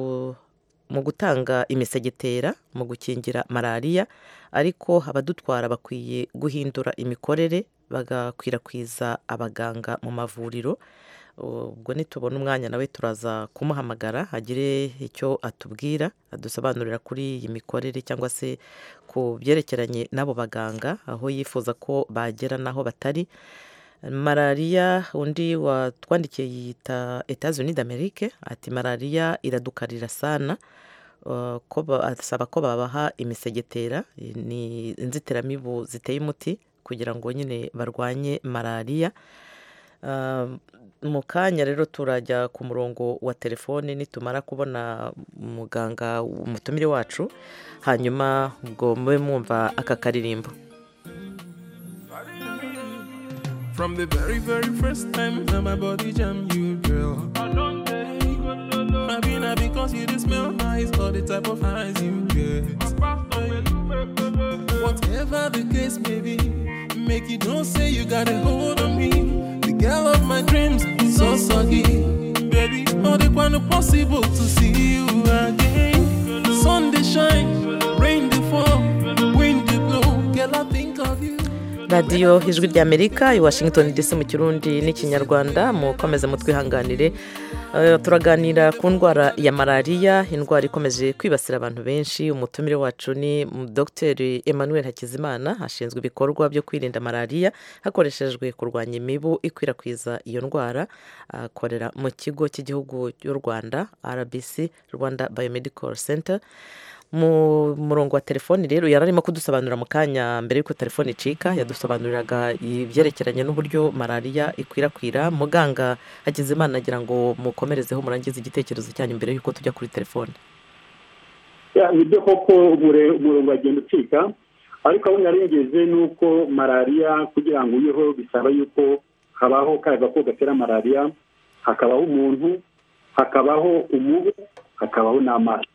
mu gutanga imisegetera mu gukingira malariya ariko abadutwara bakwiye guhindura imikorere bagakwirakwiza abaganga mu mavuriro ubwo nitubona umwanya nawe turaza kumuhamagara agire icyo atubwira adusobanurira kuri iyi mikorere cyangwa se ku byerekeranye n'abo baganga aho yifuza ko bagera n'aho batari malariya undi watwandikiye yita etazuni d'amerike ati malariya iradukarira sana asaba ko babaha imisegetera ni inzitiramibu ziteye umuti kugira ngo nyine barwanye malariya mu kanya rero turajya ku murongo wa telefone nitumara kubona muganga umutumire wacu hanyuma ubwo mube mwumva aka karirimbo
From the very, very first time that my body jam you, girl. I be not because you just smell nice or the type of eyes you get. Whatever the case may be, make you don't say you got a hold on me. The girl of my dreams is so soggy. Baby, not the one possible to see you again. Sun they shine, rain they fall, wind they blow. Girl, I think of you.
radiyo ijwi ry'amerika i washington dc mu kirundi n'ikinyarwanda mukomeze mutwihanganire turaganira ku ndwara ya malariya indwara ikomeje kwibasira abantu benshi umutumire wacu ni dogiteri emmanuel hakizimana ashinzwe ibikorwa byo kwirinda malariya hakoreshejwe kurwanya imibu ikwirakwiza iyo ndwara akorera mu kigo cy'igihugu cy'u rwanda rbc rwanda biomedical center mu murongo wa telefoni rero yari arimo kudusobanurira mu kanya mbere y'uko telefoni icika yadusobanuriraga ibyerekeranye n'uburyo malariya ikwirakwira muganga hakizimana agira ngo mukomerezeho murangize igitekerezo cyanyu mbere y'uko tujya kuri telefoni
nibyo koko umurongo wagenda ucika ariko aho narengeze ni uko malariya kugira ngo uyeho bisaba yuko habaho ka gakoko gatera malariya hakabaho umuntu hakabaho umubu hakabaho n'amazi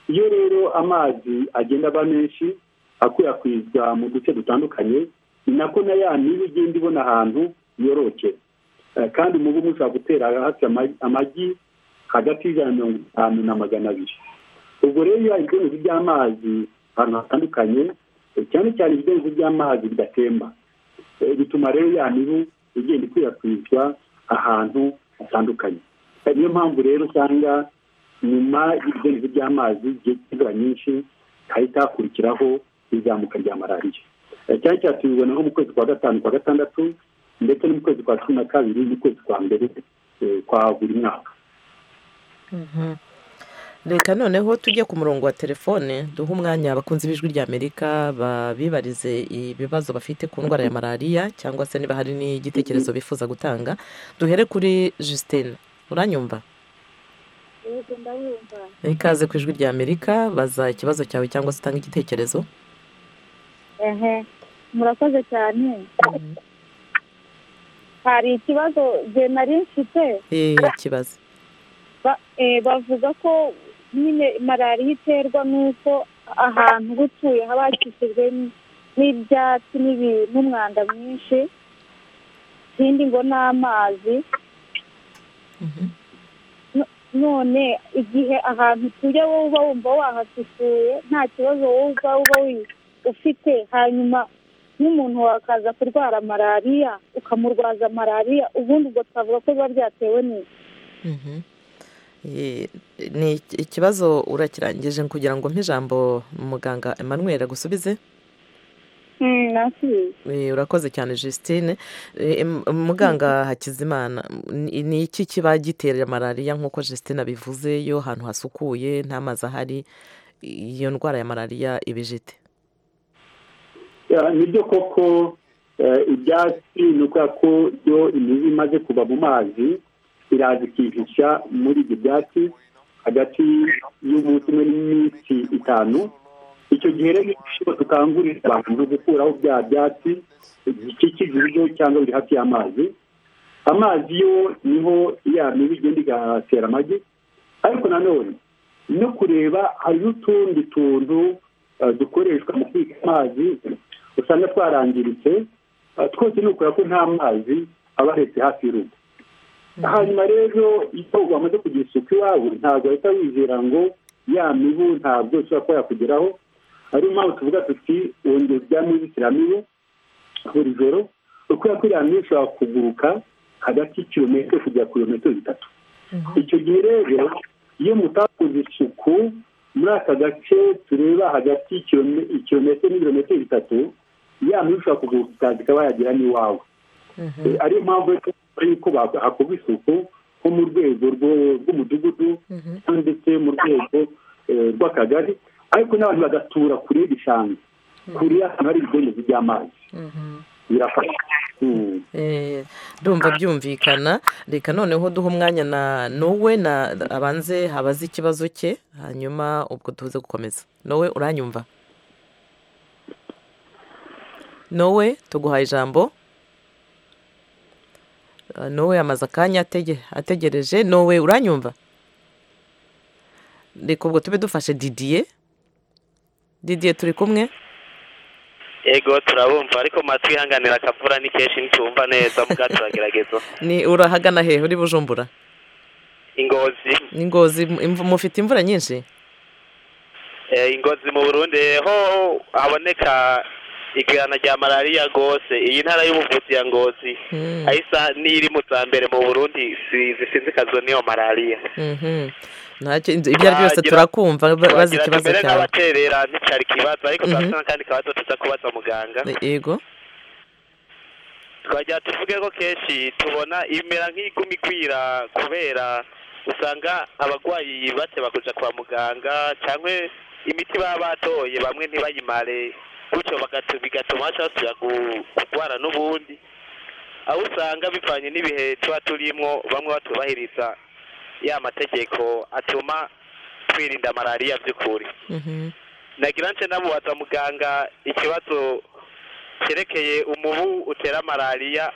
iyo rero amazi agenda aba menshi akwirakwizwa mu duce dutandukanye ni nako na ya mibu igenda ibona ahantu yoroke kandi umubu mushobora gutera hasi amagi hagati y'ijana mirongo itanu na magana abiri ubwo rero iyo ibidenzi by'amazi ahantu hatandukanye cyane cyane ibidenzi by'amazi bidatemba bituma rero ya mibu igenda ikwirakwizwa ahantu hatandukanye niyo mpamvu rero usanga nyuma y'ibidendezi by'amazi by'inzira nyinshi hahita hakurikiraho izamuka rya malariya cyane cyane tubibona nko mu kwezi kwa gatanu kwa gatandatu ndetse no mu kwezi kwa cumi na kabiri n'ukwezi kwa mbere kwa buri mwaka
reka noneho tujye ku murongo wa telefone duhe umwanya abakunzi b'ijwi ry'amerika babibarize ibibazo bafite ku ndwara ya malariya cyangwa se niba hari n'igitekerezo bifuza gutanga duhere kuri Justine uranyumva ikaze ku ijwi rya amerika baza ikibazo cyawe cyangwa se utanga igitekerezo
ehe murakoze cyane hari ikibazo jye nari mfite
eee kibazo
bavuga ko nyine malariya iterwa n'uko ahantu uba utuye haba hakikijwe n'ibyatsi n'umwanda mwinshi ikindi ngo n'amazi none igihe ahantu utuye wowe uba wumva wahasukuye nta kibazo wowe uba uba ufite hanyuma n'umuntu wakaza kurwara malariya ukamurwaza malariya ubundi ubwo twavuga ko biba byatewe neza
ni ikibazo urakirangije kugira ngo ijambo muganga Emmanuel agusubize urakoze cyane Justine muganga hakizimana ni iki kiba gitera malariya nk'uko Justine abivuze iyo ahantu hasukuye nta mazi ahari iyo ndwara ya malariya ibijite
nibyo koko ibyatsi ni ukubera ko iyo imibu imaze kuva mu mazi iraza ikihisha muri ibyo byatsi hagati y'umunsi umwe n'iminsi itanu icyo gihe rero dukangurira abantu gukuraho bya byatsi bikikije ibiryo cyangwa biri hafi y'amazi amazi yo niho ya mibu igenda igatera amagi ariko nanone no kureba hari n'utundi tuntu eh, dukoreshwa mu kubika amazi usanga twarangiritse eh, twose ni ukubera ko nta mazi aba aretse hafi y'urugo hanyuma rero iyo wamaze kugira isuku iwawe ntabwo wahita wizera ngo ya mibu ntabwo ishobora kuba yakugeraho ariyo mpamvu tuvuga tuti wongera uryame w'ibisiramibu buri joro kubera ko iriya mibu ishobora kuguruka hagati y'ikirometero kugera ku birometero bitatu icyo gihe rero iyo mutakoze isuku muri aka gace tureba hagati y'ikirome- ikirometero n'ibirometero bitatu ya mibu ishobora kuguruka ikaza ikaba yagera n'iwawe Eh, ariyo mpamvu ari uko bak- hakorwa isuku nko mu rwego rwo- rw'umudugudu cyangwa ndetse mu rwego eh, rw'akagari ariko n'abantu bagatura kure y'igishanga kure y'ahantu hari ibidendezi by'amazi birafasha Mm.
Eh, ndumva byumvikana reka noneho duhe umwanya na nowe na abanze habaze ikibazo cye hanyuma ubwo tuze gukomeza nowe uranyumva nowe tuguhaye ijambo Eh, nowe amaze akanya atege- ategereje nowe uranyumva reka ubwo tube dufashe didiye didiye turi kumwe
ego turabumva ariko mwatwihanganira akavura ni kenshi ntitumva neza muga turagerageza
ni urahagana hehe uri bujumbura
ingozi
ingozi imvu- mufite imvura nyinshi
eh, ingozi mu burundi ho haboneka igirana rya malariya rwose iyi ntara y'ubuvuzi ya ngozi
Mm.
ahisa n'iri mu za mbere mu burundi si- zisinzikazwa n'iyo malariya
Mhm. ntacyo ibyo ari byo byose
Wagira-
turakumva ba- bazi
Wagira
ikibazo
mbere
cyawe
n'abaterera nticyari ikibazo ariko
Mhm.
turafite n'akandi kabazo tuza kubaza muganga
yego
twajya tuvuge ko kenshi tubona imera nk'iguma igwira kubera usanga abarwayi bateba kuja kwa muganga cyangwa imiti baba batoye bamwe ntibayimare gutyo bagatu- bigatuma baca basubira gu- kurwara n'ubundi aho usanga bivanye n'ibihe tuba turimwo bamwe batubahiriza ya mategeko atuma twirinda malariya by'ukuri nagira nce namubaza muganga ikibazo cyerekeye umubu utera malariya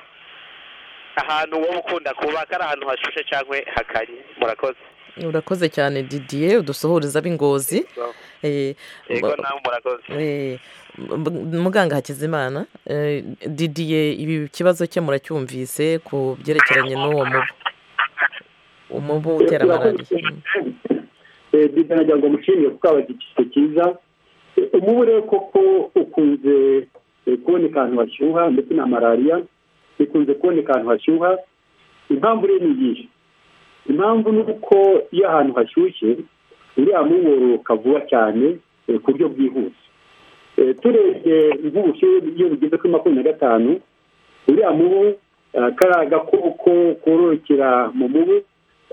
ahantu wowe ukunda kuba kari ahantu hashushe cyangwa hakanye murakoze
urakoze cyane didiye udusuhuriza b'ingozi Eh,
yego
ba-
nawe murakoze
Eh, m- muganga hakizimana eh, didiye ibi kibazo cye muracyumvise ku byerekeranye n'uwo mubu umubu utera malariya
bita nagira ngo mushimire kuko abagira ikigo cyiza Eh, umubu rero koko ukunze eh, kuboneka ahantu hashyuha ndetse na malariya ikunze kuboneka ahantu hashyuha impamvu rero ni iyihe impamvu ni uko iyo ahantu hashyushye uriya mubu wororoka vuba cyane eh, ku buryo bwihuse Eh, turebye nk'ubushyuhe iyo bugeze kuri makumyabiri na gatanu uriya mubu eh, kariya gakoko kororokera mu mubu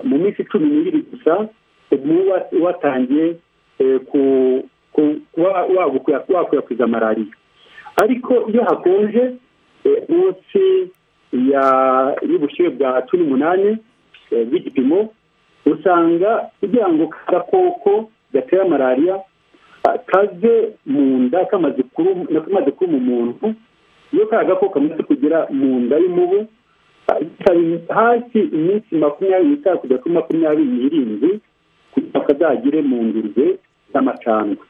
mu minsi cumi n'ibiri gusa umubu wa- watangiye eh, ku- ku- kuba wagukwirakwiza wakwirakwiza malariya ariko iyo hakonje eh, munsi ya- y'ubushyuhe bwa cumi n'umunani eh, bw'igipimo usanga kugira ngo ka gakoko gatera malariya ah, kaze mu nda kamaze kurum- kamaze kuruma umuntu iyo ka gakoko kamaze kugera mu nda y'umubu kari hasi iminsi makumyabiri n'itanu kugera kuri makumyabiri n'irindwi kugira ngo kazagere mu ngurube z'amacandwe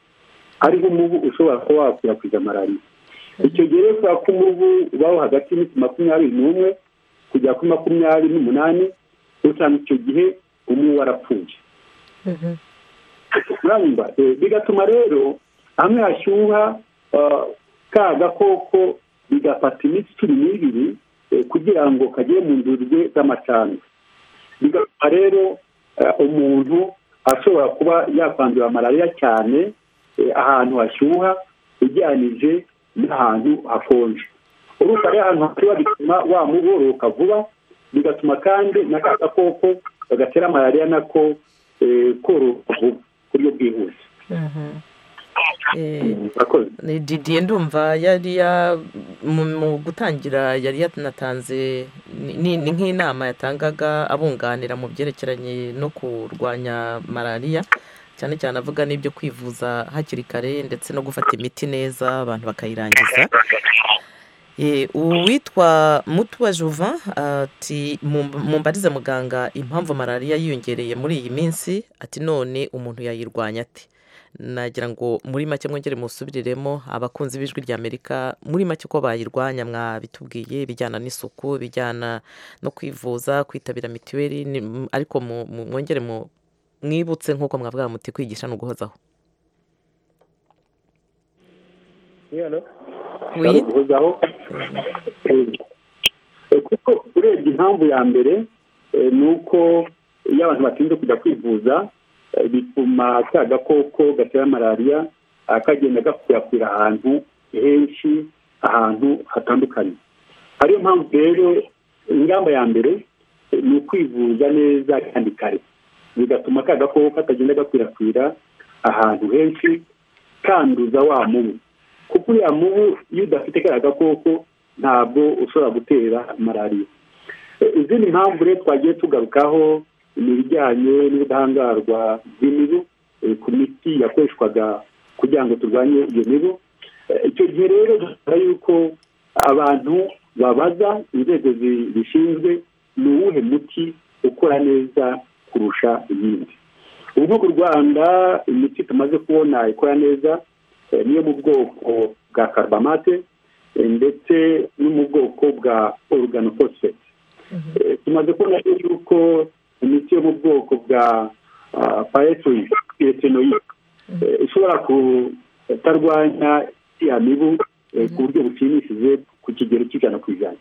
ariho umubu ushobora kuba wakwirakwiza malariya icyo gihe rero kubera ko umubu ubaho hagati y'iminsi makumyabiri n'umwe kugera kuri makumyabiri n'umunani usanga icyo gihe umubu warapfuye urumva Eh, bigatuma rero hamwe hashyuha ah, ka gakoko bigafata iminsi cumi n'ibiri eh, kugira ngo kagere mu ndurwe z'amacandwe bigatuma rero eh, umuntu ashobora kuba yakwandura malariya cyane eh, ahantu hashyuha ugereranije n'ahantu hakonje urumva rero ahantu hashyuha bituma wamuboroka vuba bigatuma kandi n'aka gakoko gatera malariya nako eh, kororoka vuba ku buryo bwihuse
Eh,
murakoze
ni didiye ndumva yari ya mu mu gutangira yari yanatanze ni- ni ni nk'inama yatangaga abunganira mu byerekeranye no kurwanya malariya cyane cyane avuga n'ibyo kwivuza hakiri kare ndetse no gufata imiti neza abantu bakayirangiza Eh, uwitwa mutuwa juvan ati "Mumb- mumbarize muganga impamvu malariya yiyongereye muri iyi minsi ati none umuntu yayirwanya ate nagira ngo muri make mwongere musubiriremo abakunzi b'ijwi ry'amerika muri make ko bayirwanya mwabitubwiye bijyana n'isuku bijyana no kwivuza kwitabira mituweli ni- m- ariko mu- mu- mwongere mu- mwibutse nk'uko mwavuga muti kwigisha ni uguhozaho
ushobora guhozaho Eh, kuko urebye impamvu ya mbere eh, ni uko iyo abantu batinze kujya kwivuza eh, bituma ka gakoko gatera malariya ah, kagenda gakwirakwira ahantu henshi ahantu hatandukanye ariyo mpamvu rero ingamba ya mbere eh, ni ukwivuza neza kandi kare bigatuma ka gakoko katagenda gakwirakwira ahantu henshi kanduza wa mubu kuko uriya mubu iyo udafite kariya gakoko ntabwo ushobora gutera malariya Eh, izindi mpamvu rero twagiye tugarukaho ni ibijyanye n'ubudahangarwa bw'imibu eh, ku miti yakoreshwaga kugira ngo turwanye iyo mibu Eh, icyo gihe rero dusaba yuko abantu babaza inzego zi- zishinzwe ni uwuhe muti ukora neza kurusha iyindi ubu nko ku rwanda imiti tumaze kubona ikora neza eh, niyo mu bwoko bwa karubamate eh, ndetse no mu bwoko bwa oruganoposifeti tumaze kubona rero yuko imiti yo mu bwoko bwa payetinoyi ishobora kutarwanya iriya mibu eh, ku buryo bushimishije ku kigero cy'ijana ku ijana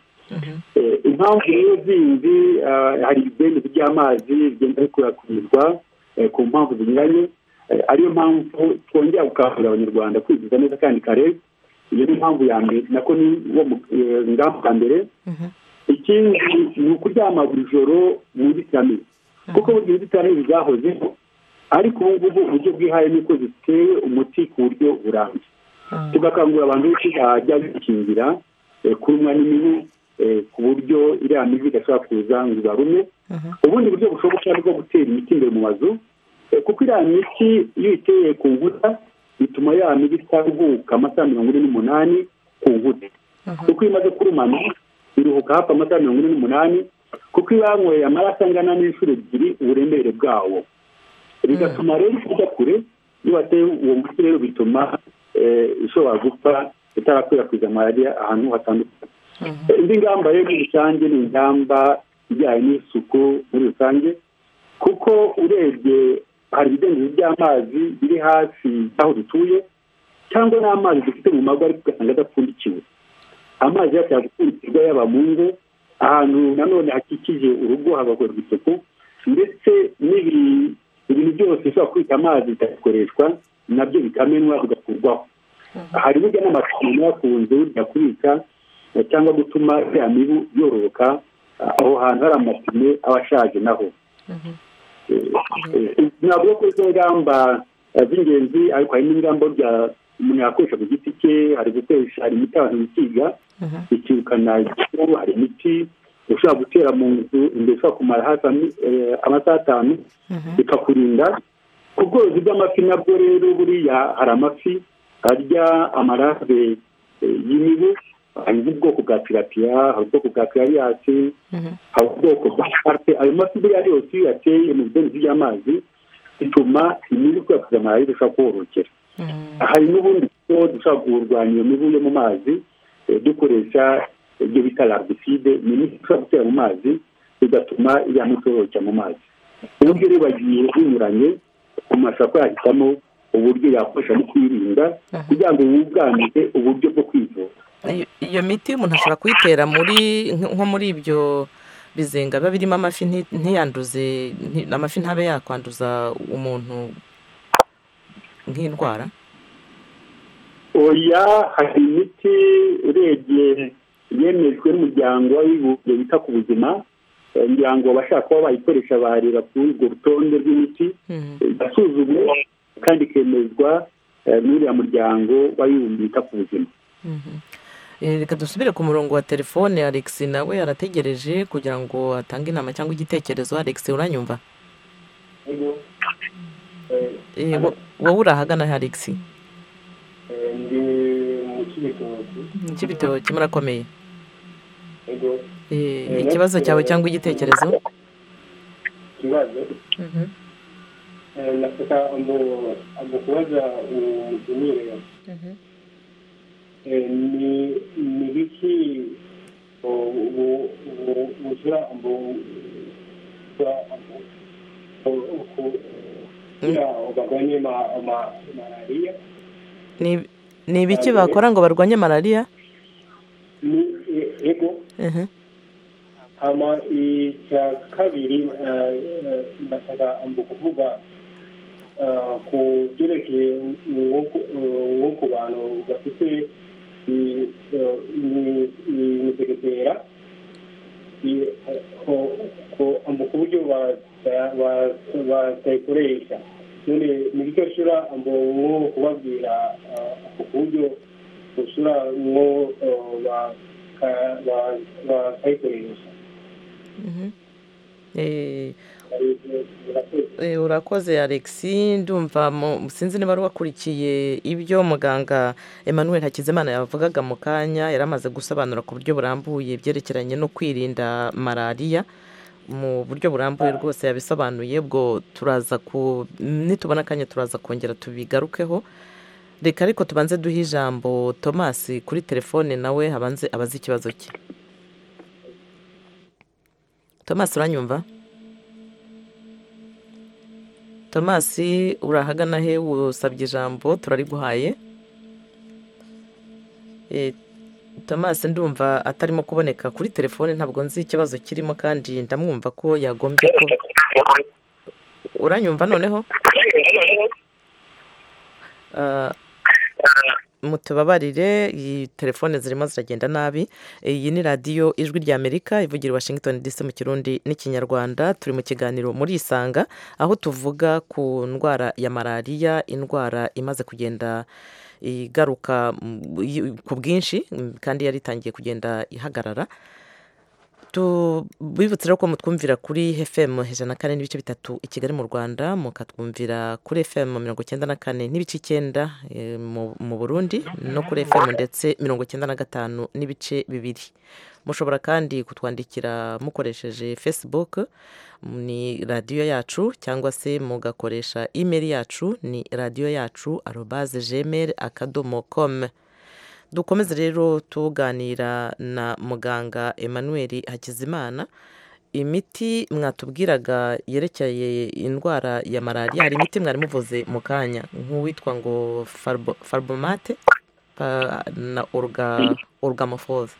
Eh, impamvu rero zindi ah, hari ibidendezi by'amazi bigenda bikwirakwirizwa eh, ku mpamvu zinyuranye Eh, ariyo mpamvu twongera gukangurira abanyarwanda kwivuza neza kandi kare iyo ni impamvu ya mbere nako ni wo mu- eh, ngamba ya mbere ikindi ni ukuryama buri joro mu nzitiramibu kuko burya inzitiramibu zahozeho ariko ubu ngubu uburyo bwihaye nuko zitewe umuti ku buryo burambye tugakangurira abantu benshi bajya bikingira eh, kurumwa n'imibu eh, ku buryo iriya mibu idashobora kuza ngo ibarume ubundi buryo bushoboka ni bwo gutera imiti imbere mu mazu eh, kuko iriya miti iyo uyiteye ku nkuta bituma ya mibu itaruhuka amasaha mirongo ine n'umunani ku nkuta kuko iyo imaze kurumana iruhuka hafi amasaha mirongo ine n'umunani kuko iyo yanyweye amaraso angana n'inshuro ebyiri uburemere bwawo bigatuma rero ujya kure iyo wateye uwo muti rero bituma eh, ishobora gupfa itarakwirakwiza malariya ahantu hatandukanye Eh, indi ngamba rero muri rusange ni ingamba ijyanye n'isuku muri rusange kuko urebye hari ibidendezi by'amazi biri hafi y'aho dutuye cyangwa n'amazi dufite mu mago ariko ugasanga adapfundikiwe amazi yacu yagupfundikirwa yaba mu ngo ahantu nanone hakikije urugo hagakorerwa isuku ndetse n'ibi- ibintu byose bishobora kubika amazi bikabikoreshwa nabyo bikamenwa bigakurwaho hari burya n'amacumbi yakunze burya kubika eh, cyangwa gutuma ya mibu yororoka ah, aho hantu hari amapine aba ashaje naho navuga ko izo ngamba eh, z'ingenzi ariko hari n'ingamba burya umuntu yakoresha ku giti cye hari gukoresha hari imiti abantu bikiga ikirukana igikuru hari imiti ushobora gutera mu nzu imbere ushobora kumara hafi ami- eh, amasaha atanu bikakurinda ku bworozi bw'amafi nabwo rero buriya hari amafi arya amarave eh, y'imibu hari ubwoko bwa pirapiya hari ubwoko bwa pirariyasi hari ubwoko bwa sharpe ayo mafi buriya yose iyo uyateye mu bidendezi by'amazi bituma imibu ikwirakwiza malariya irushaho korokera hari n'ubundi buryo dushobora kurwanya iyo mibu yo mu mazi eh, dukoresha ibyo bita larviside ni imiti dushobora gutera mu mazi bigatuma iriya mibu itorokera mu mazi uburyo rero bagiye binyuranye umuntu ashobora kuba yahitamo uburyo yakoresha mu kwirinda kugira ngo yunganire uburyo bwo kwivura
Iyo- iyo miti umuntu ashobora kuyitera muri nk- nko muri ibyo bizenga biba birimo amafi nti- ntiyanduze nti- amafi ntabe yakwanduza umuntu nk'indwara
oya hari imiti urebye yemejwe n'umuryango w'abibumbye wita ku buzima Eh, ngira ngo abashaka kuba bayikoresha bareba kuri urwo rutonde rw'imiti igasuzumwa kandi ikemezwa eh, n'uriya muryango w'abibumbye wita ku buzima
Eh, reka dusubire ku murongo wa telefone alex nawe arategereje kugira ngo atange inama cyangwa igitekerezo alex uranyumva Eh, wo- wowe urahagana he alex
ndi mu
cy'ibitoki
cy'ibitoki murakomeye
ego
Eh, ikibazo cyawe cyangwa igitekerezo
ikibazo Eh, nataka ngo- ngo kubaza unireba ni ni biki u- u- u- uzira ngo uzira ngo- u- u- ku- kugira ngo bagabanye ma- ma- malariya
Ni- ni ibiki bakora ngo barwanye malariya
ni e- ego
Mhm.
hama icya kabiri eh, eh, ndashaka ngo kuvuga eh, ku byerekeye nko ku- eh, nko ku bantu bafite i- eh, i- i- imisegetera i- eh, ko- ko- ngo ku buryo ba- ba- ba- batayikoresha none ni bityo shura ngo nko kubabwira eh, ku buryo usura nko eh, baka- ba- bakayikoresha
Mhm. Eh,
Urakoze.
eh, urakoze alexi ndumva mu- sinzi niba wari wakurikiye ibyo muganga emmanuel hakizimana yavugaga mu kanya yari amaze gusobanura ku buryo burambuye ibyerekeranye no kwirinda malariya mu buryo burambuye rwose yabisobanuye ubwo turaza ku nitubona akanya turaza kongera tubigarukeho reka ariko tubanze duhe ijambo tomasi kuri telefone nawe habanze abaze ikibazo cye tomasi uranyumva tomasi urahagana he usabye ijambo turariguhaye Eh, tomasi ndumva atarimo kuboneka kuri telefone ntabwo nzi ikibazo kirimo kandi ndamwumva ko yagombye ko uranyumva noneho Ah, mutubabarire iyi telefone zirimo ziragenda nabi iyi ni radiyo ijwi rya amerika ivugira i washington dc mu kirundi n'ikinyarwanda turi mu kiganiro muri isanga aho tuvuga ku ndwara ya malariya indwara imaze kugenda igaruka mm, y- ku bwinshi mm, kandi yari itangiye kugenda ihagarara tubibutse rero ko mutwumvira kuri fm ijana na kane n'ibice bitatu i kigali mu rwanda mukatwumvira kuri fm mirongo icyenda na kane n'ibice icyenda eh, mu- mu burundi no kuri fm ndetse mirongo icyenda na gatanu n'ibice bibiri mushobora kandi kutwandikira mukoresheje facebook ni radiyo yacu cyangwa se mugakoresha email yacu ni radiyo yacu arobaze gmail akadomo com dukomeze rero tuganira na muganga emmanuel hakizimana imiti mwatubwiraga yerekeye indwara ya malariya hari imiti mwari muvuze mu kanya nk'uwitwa ngo farbo- farbomate pa- na orgamofoze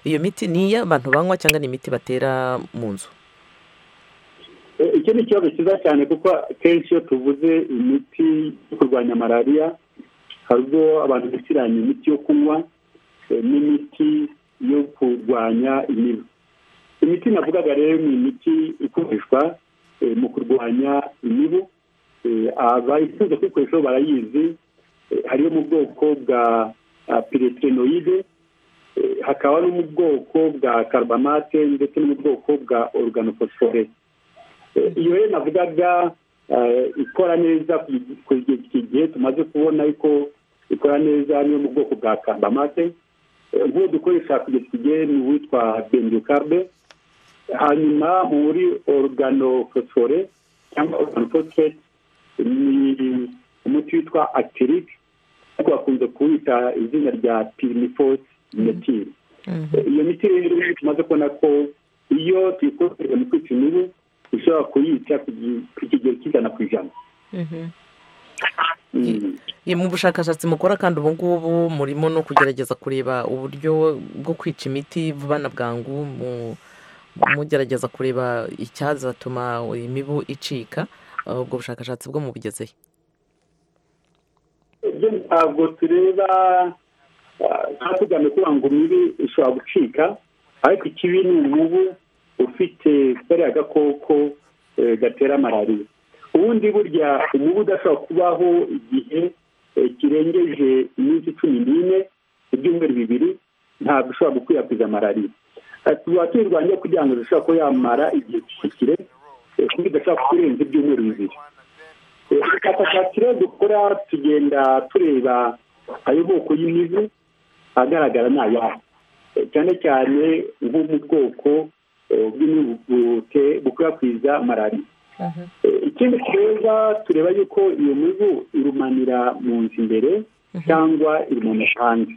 iyo miti ni iy'abantu banywa cyangwa ni imiti batera mu nzu
Eh, icyo ni ikibazo cyiza cyane kuko akenshi iyo tuvuze imiti yo kurwanya malariya hari ubwo abantu bisiranya imiti yo kunywa eh, n'imiti yo kurwanya imibu imiti navugaga rero ni imiti ikoreshwa eh, mu kurwanya imibu Eh, abayikunze kuyikoresha bo barayizi Eh, hariyo mu bwoko bwa piretirenoide hakaba no mu bwoko bwa karubamate ndetse no mu bwoko bwa organofosfore Eh, iyo rero navugaga eh, ikora neza ku gihe iki gihe tumaze kubona ko ikora neza niyo mu bwoko bwa kambamate nk'uwo dukoresha ku giti gihe ni uwitwa bendukarbe hanyuma muri organofosfore cyangwa organofosfete ni umuti witwa actiric ariko bakunze kuwita izina rya pirinifose metiri iyo miti rero tumaze kubona ko iyo tuyikoresheje mu kwica imibu ushobora kuyica ku gi- ku kigero cy'ijana ku ijana Mm.
Ye, mu bushakashatsi mukora kandi ubu ngubu murimo no kugerageza kureba uburyo bwo kwica imiti vuba na bwangu mu- mugerageza kureba icyazatuma imibu icika Uh, ubwo bushakashatsi bwo mubugezehe
ibyo ntabwo tureba ah, tuba tugamije kuvuga ngo mibi ishobora gucika ariko ikibi ni umubu ufite kariya gakoko eh, gatera malariya ubundi burya umubu udashobora kubaho igihe eh, kirengeje iminsi cumi n'ine ibyumweru bibiri ntabwo ushobora gukwirakwiza malariya Eh, tuba tuyirwanya kugira ngo zishobora kuba yamara igihe kirekire eh, kuko idashobora kurenza ibyumweru bibiri ubushakashatsi rero dukora tugenda tureba ayo moko y'imibu ahagaragara ni ayahe cyane cyane nko mu bwoko eh, bw'imibuguke bukwirakwiza malariya ikindi tweza tureba yuko iyo mibu irumanira mu nzu imbere cyangwa irumanisha hanze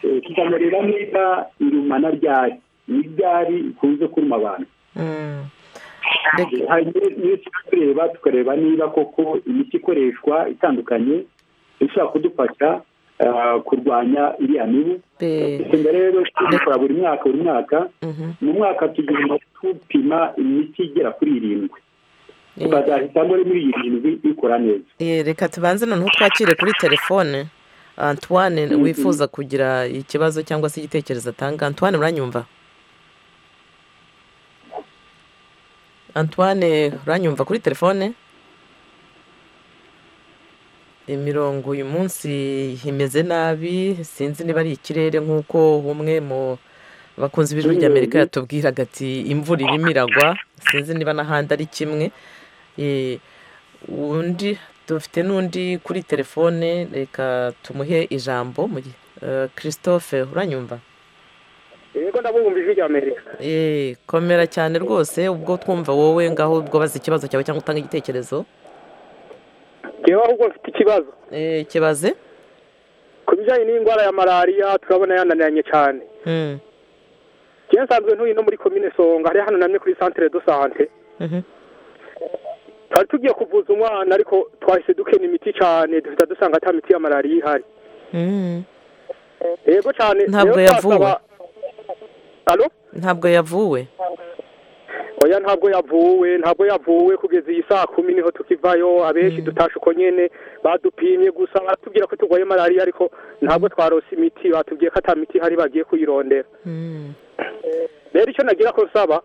Eh, tukaba rero niba irumana ryari ni ryari ikunze kuruma abantu hanyuma iyo tujya tureba tukareba niba koko imiti ikoreshwa itandukanye ishobora kudufasha ah, kurwanya iriya mibu tugenda rero tubikora buri mwaka buri mwaka mu mwaka tugenda tupima imiti igera kuri irindwi tukazahitamo rero muri irindwi ikora neza
Eh, reka tubanze noneho twakire kuri telefone antoine
Mhm.
wifuza kugira ikibazo cyangwa se igitekerezo atanga antoine uranyumva antoine uranyumva kuri telefone imirongo uyu munsi imeze nabi sinzi niba ari ikirere nk'uko umwe mu bakunzi b'ijwi ry'amerika yatubwiraga ati imvura irimo iragwa sinzi niba n'ahandi ari kimwe Eh, undi dufite n'undi kuri telefone reka tumuhe ijambo mu gihe Eh, christophe uranyumva
yego ndabumva ijwi rya amerika
Eh, komera cyane rwose ubwo twumva wowe ngaho ubwo baza ikibazo cyawe cyangwa utanga igitekerezo
reba ahubwo mfite ikibazo
kibaze
ku bijyanye n'indwara ya malariya turabona yananiranye cyane
Mm,
njyewe nsanzwe ntuye no muri komine songa hari hananamye kuri santire do sante
mhm.
twari tugiye kuvuza umwana ariko twahise dukena imiti cyane duhita dusanga ata miti ya malariya ihari
Mm.
yego cyane
Ntabwo
rero twasaba-
yavuwe.
Alo?
ntabwo yavuwe
oya ntabwo yavuwe ntabwo yavuwe kugeza iyi saa kumi niho tukivayo abenshi dutashe uko nyene badupimye gusa baratubwira ko turwaye malariya ariko ntabwo twarose imiti batubwiye ko ata miti hari bagiye kuyirondera rero icyo nagira ko nsaba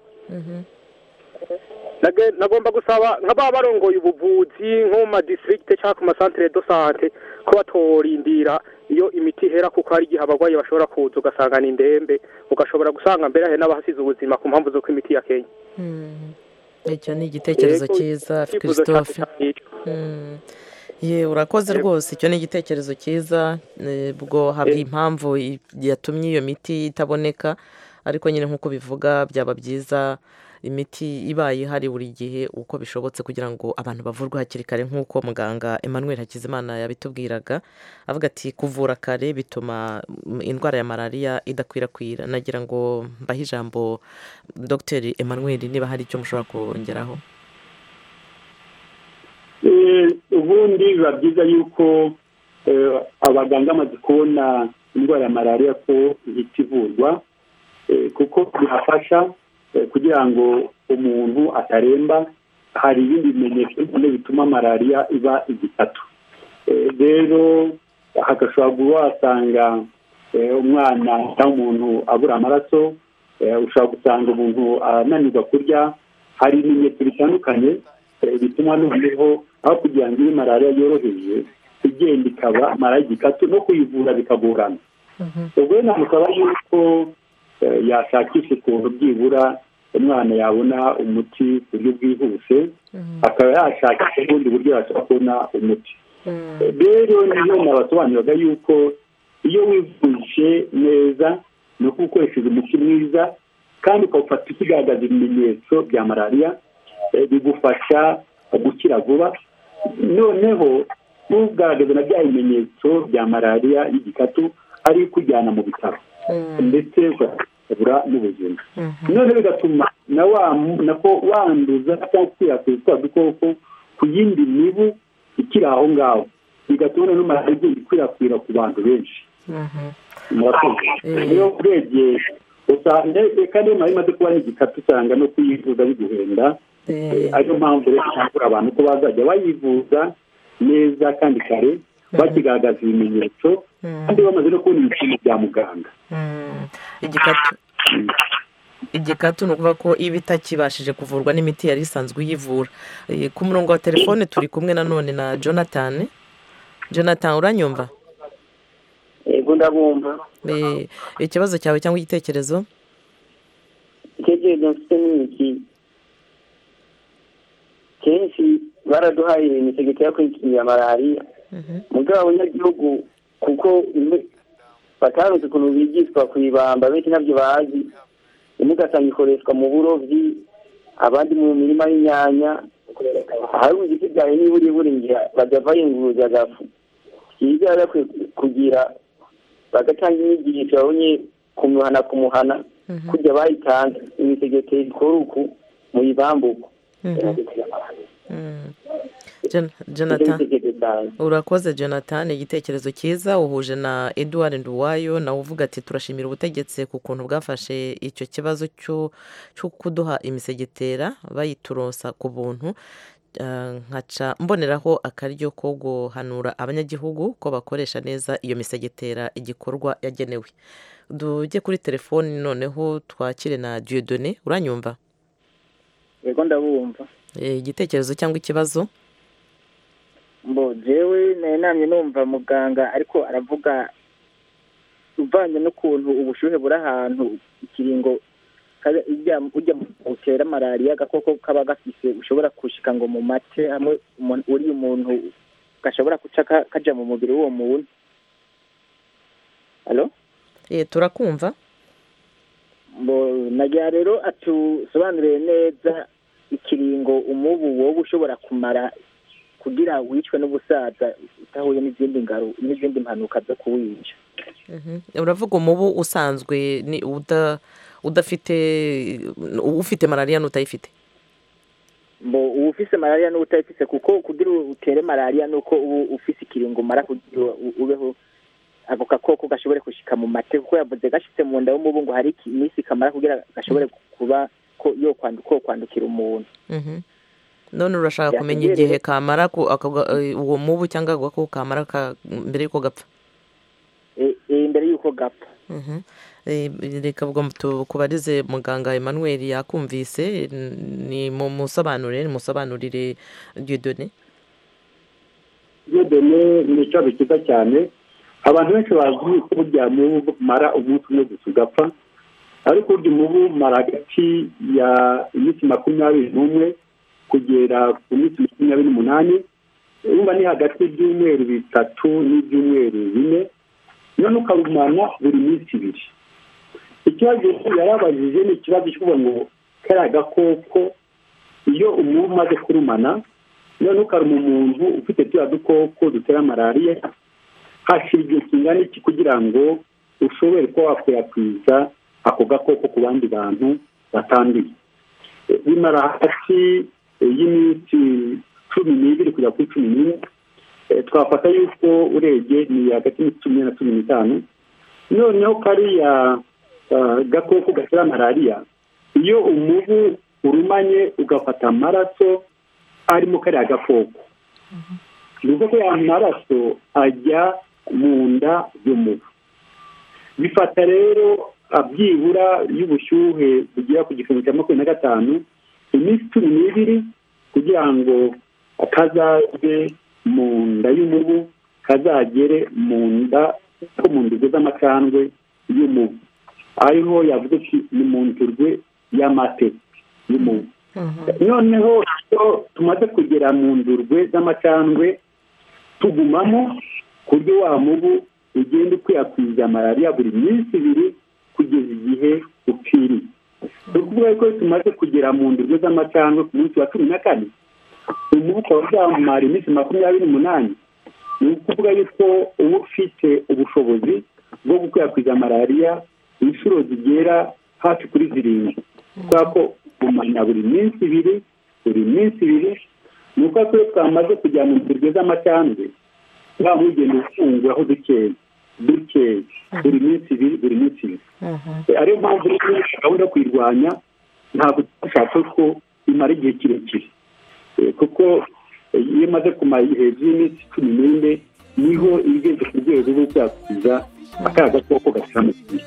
nage- nagomba gusaba nk'aba barongoye ubuvuzi nko mu madistrict cyangwa ku masantere do sante ko batorindira iyo imiti ihera kuko hari igihe abarwayi bashobora kuza ugasanga ni ndembe ugashobora gusanga mbere hari n'abahasize ubuzima ku mpamvu z'uko imiti yakenya
icyo ni igitekerezo
Yego,
cyiza
icyifuzo
christophe
cyacu cyari icyo.
Mm. ye urakoze rwose icyo ni igitekerezo cyiza eh, ubwo hari impamvu i- yatumye iyo miti itaboneka ariko nyine nk'uko bivuga byaba byiza imiti ibaye ihari buri gihe uko bishobotse kugira ngo abantu bavurwe hakiri kare nk'uko muganga emmanuel hakizimana yabitubwiraga avuga ati kuvura kare bituma mm, indwara ya malariya idakwirakwira nagira ngo mbahe ijambo dr emmanuel niba hari icyo mushobora kongeraho
Eh, ubundi biba byiza yuko eh, abaganga bamaze kubona indwara ya malariya ko ihita ivurwa eh, kuko bihafasha eh, kugira ngo umuntu ataremba hari ibindi bimenyetso bine bituma malariya iba igitatu Eh, rero hagashobora kuba wasanga eh, umwana cyangwa umuntu abura amaraso eh, ushobora gusanga umuntu ananirwa kurya hari ibimenyetso bitandukanye eh, bituma noneho aho kugira ngo ibe malariya yoroheje igenda ikaba malariya igikatu no kuyivura bikagorana ubwo rero namusaba yuko eh, yashakisha ukuntu byibura umwana yabona umuti ku buryo bwihuse akaba yashakisha ubundi buryo yashobora kubona umuti Eh, rero niyo nabasobanuriraga yuko iyo wivuje neza ni uko ukoresheje umuti mwiza kandi ukawufata ukigaragaza ibimenyetso bya malariya eh, bigufasha gukira vuba noneho ntugaragaze na bya bimenyetso bya malariya y'igikatu ari kujyana mu bitaro ndetse ukabura n'ubuzima none bigatuma na wa nako wanduza cyangwa gukwirakwiza twa dukoko ku yindi mibu ikiri aho ngaho bigatuma noneho malariya igenda ikwirakwira ku bantu benshi murakoze rero urebye usanga reka niyo malariya imaze kuba ari igikatu usanga no kuyivuza biguhenda Eh, ariyo mpamvu rero dukangurira abantu ko bazajya bayivuza neza kandi kare bakigaragaza ibimenyetso kandi bamaze no kubona ibipimo bya muganga
igikatu igikatu ni ukuvuga ko iba itakibashije kuvurwa n'imiti yari isanzwe iyivura Eh, ku murongo wa telefone turi kumwe nanone na jonathan jonathan uranyumva
yego ndabumva
Eh, ikibazo cyawe cyangwa igitekerezo
icyegezo mfite ni iki kenshi baraduhaye ibintu segeka yo kwikingira malariya mu rwego abanyagihugu kuko imwe- bataronse ukuntu bigishwa ku ibamba benshi ntabyo bazi imwe ugasanga ikoreshwa mu burobyi abandi mu mirima y'inyanya ahari mu giti byawe niba uri buringira bajya bayunguruza agafu byiza rero kwe- kugira bagatanga inyigisho babonye kumuhana kumuhana kujya bayitanze imitegeko ikora uku mu ibambuko
Jon- jonathan urakoze jonathan igitekerezo cyiza uhuje na edouard nduwayo nawe uvuga ati turashimira ubutegetsi ku kuntu bwafashe icyo kibazo cyo cyo kuduha imisegetera bayiturosa ku buntu Ah, nkaca mboneraho akaryo ko guhanura abanyagihugu ko bakoresha neza iyo misegetera igikorwa yagenewe tujye kuri telefoni noneho twakire na diyodone uranyumva
yego ndabumva
Eh, igitekerezo cyangwa ikibazo
mbo jewe nanamye numva muganga ariko aravuga uvanye n'ukuntu ubushyuhe buri ahantu ikiringo kabe- ujya ujya utera malariya agakoko kaba gafise ushobora gushika ngo mu mate hamwe umuntu- uriya umuntu gashobora guca ka- kaja mu mubiri w'uwo muntu halo
Eh, turakumva
mbo nagira rero atusobanurire neza ikiringo umubu wowe ushobora kumara kugira wicwe n'ubusaza utahuye n'izindi ngaru- n'izindi mpanuka zo kuwica
Mhm. uravuga umubu usanzwe ni uda- udafite ufite malariya n'utayifite
mbo uba ufise malariya n'uwo utayifise kuko kugira u- utere malariya nuko uba ufise ikiringo umara kugira u- ubeho ako gakoko gashobore gushika mu mate kuko yavuze gashitse mu nda y'umubu ngo hari iki- iminsi kamara kugira gashobore kuba ko yo kwandu- ko kwandukira umuntu
Mhm. none urashaka
Byategereje.
kumenya igihe kamara ku- ako ga- eh, uwo mubu cyangwa ako gakoko kamara ka- mbere y'uko gapfa
E- e, imbere y'uko gapfa
Mhm. Eh, reka ubwo tukubarize muganga emmanuel yakumvise ni mu musobanurire ni musobanurire diyodone
diyodone ni ikibazo cyiza cyane abantu benshi bazi ko burya mubu bumara umunsi umwe gusa ugapfa ariko burya umubu umara hagati ya iminsi makumyabiri n'umwe kugera ku minsi makumyabiri n'umunani urumva ni hagati y'ibyumweru bitatu n'ibyumweru bine none ukawumara buri minsi ibiri ikibazo yarabajije ni ikibazo cy'uko ngo kariya gakoko iyo umubu umaze kurumana none ukaruma umuntu ufite turiya dukoko dutera malariya hashira igihe kingana iki kugira ngo ushobore kuba wakwirakwiza ako gakoko ku bandi bantu batanduye E, bimara hagati e, y'iminsi cumi n'ibiri kugera kuri cumi n'ine E, twafata yuko urebye ni hagati y'iminsi cumi n'ine na cumi n'itanu noneho kariya ah, gakoko gatera malariya iyo umubu urumanye ugafata amaraso arimo kariya gakoko ni uko ko ya maraso ajya mu nda y'umubu bifata rero ah, byibura y'ubushyuhe bugera ku gipimo cya makumyabiri na gatanu iminsi cumi n'ibiri kugira ngo kazajye mu nda y'umubu kazagere mu nda ko mu ndugo z'amacandwe y'umubu ariho yavuga ati ni mu ndurwe y'amate y'umubu noneho iyo tumaze kugera mu ndurwe z'amacandwe tugumamo ku buryo wa mubu ugenda ukwirakwiza malariya buri minsi ibiri kugeza igihe ukwiriye ni ukuvuga ko iyo tumaze kugera mu ndurwe z'amacandwe ku munsi wa cumi na kane umubu ukaba uzamara iminsi makumyabiri n'umunani ni ukuvuga yuko uba ufite ubushobozi bwo gukwirakwiza malariya inshuro zigera hafi kuri zirindwi kubera ko umanya buri minsi ibiri buri minsi ibiri ni uko twe twamaze kujya mu ndurwe z'amacandwe wa mugenda ufunguraho dukeya dukeya buri minsi ibiri buri minsi ibiri E, ariyo mpamvu rero gahunda yo kuyirwanya ntabwo twashatse ko imara igihe kirekire E, kuko e, iyo imaze kumara hejuru y'iminsi cumi n'ine niho iba igeze ku rwego rwo kwakwiza akaga koko gatera mu gihe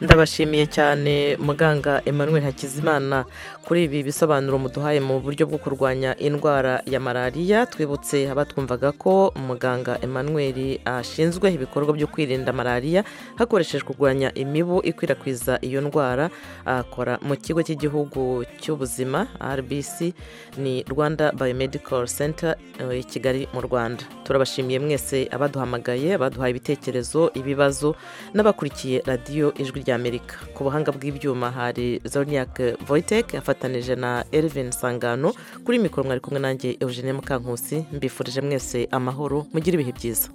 ndabashimiye cyane muganga Emmanuel hakizimana kuri ibi bisobanuro muduhaye mu buryo bwo kurwanya indwara ya malariya twibutse abatwumvaga ko muganga Emmanuel ashinzwe ibikorwa byo kwirinda malariya hakoreshejwe kurwanya imibu ikwirakwiza iyo ndwara akora mu kigo cy'igihugu cy'ubuzima rbc ni rwanda biomedical center eh, i kigali mu rwanda turabashimiye mwese abaduhamagaye abaduhaye ibitekerezo ibibazo n'abakurikiye radiyo ijwi ry'amerika ku buhanga bw'ibyuma hari zoniac voitek afatanije na elvin sangano kuri mikoro mwari kumwe nanjye eugene mukankusi mbifurije mwese amahoro mugire ibihe byiza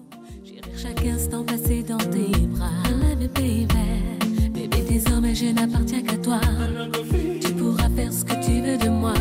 Chaque instant passé dans tes bras, I love you, baby. Bébé, désormais je n'appartiens qu'à toi. Tu pourras faire ce que tu veux de moi.